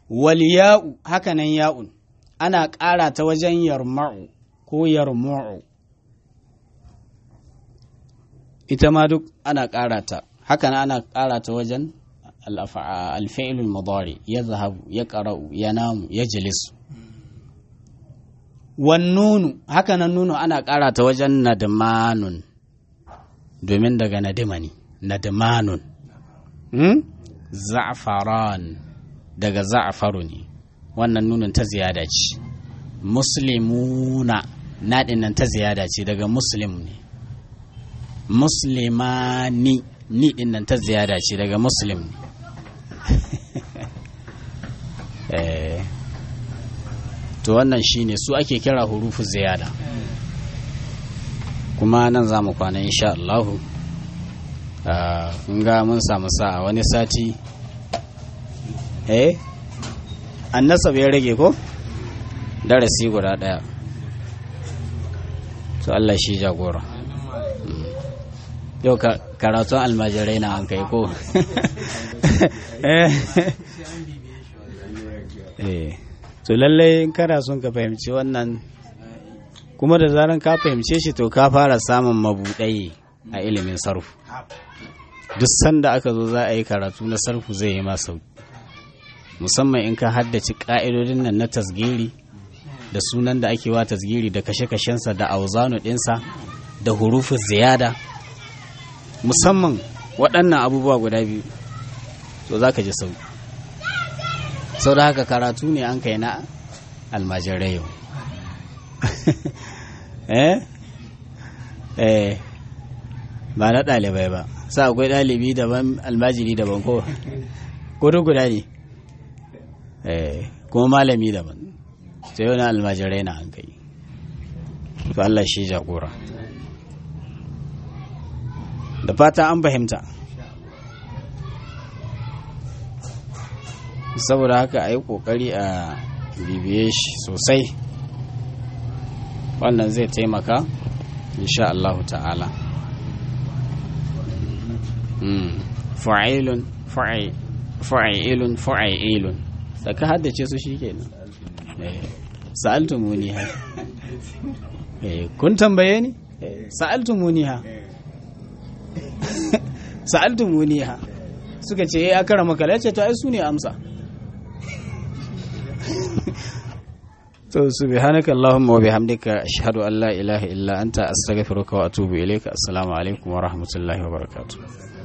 wal ya'u hakanan ya'un ana ƙara ta wajen yarma'u ko yarmu'u ita ma duk ana ƙara ta hakanan ana ƙara ta wajen alfi'ilul mudari ya zahabu ya ƙara'u ya namu ya jilisu wan nunu hakanan nunu ana ƙara ta wajen nadmanun domin daga nadima ne nadmanun hmm? za'faran daga za'faru ne wannan nunin ta ziyada ce muslimuna naɗin nan ta ziyada ce daga muslim ne muslimani ni ɗin nan ta ziyada ce daga muslim ne eh to wannan shine su ake kira hurufu ziyada kuma nan za mu kwana insha Allahu ga mun samu sa'a wani sati eh annasab ya rage ko darasi guda daya to Allah shi jagora yau karatun almajirai na an kai ko eh to lallai in kana son ka fahimci wannan kuma da zaran ka fahimce shi to ka fara samun mabuɗai a ilimin sarfu duk sanda aka zo za a yi karatu na sarfu zai yi masa musamman in ka haddace ƙa'idodin nan na tasgiri da sunan da ake wa tasgiri da kashe-kashensa da auzanu ɗinsa da hurufin ziyada musamman waɗannan abubuwa guda biyu to za ka ji sauki sau da haka karatu ne an kai na almajirai yau eh eh ba na ɗalibai ba sa akwai ɗalibi daban almajiri daban ko kudu guda ne eh kuma malami daban sai wani almajirai na an kai to Allah shi jagora da fata an fahimta saboda haka a yi ƙoƙari a bibiye shi sosai wannan zai taimaka insha Allah ta'ala fa'ilun fa'ilun fa'ilun da ka haddace su shi kenan sa'altu muniha kun tambaye ni sa'altu muniha sa'altu muniha suka ce ya kara makala ce to ai su ne amsa to subhanaka allahumma wa bihamdika ashhadu an la ilaha illa anta astaghfiruka wa atubu ilayka assalamu alaikum wa rahmatullahi wa barakatuh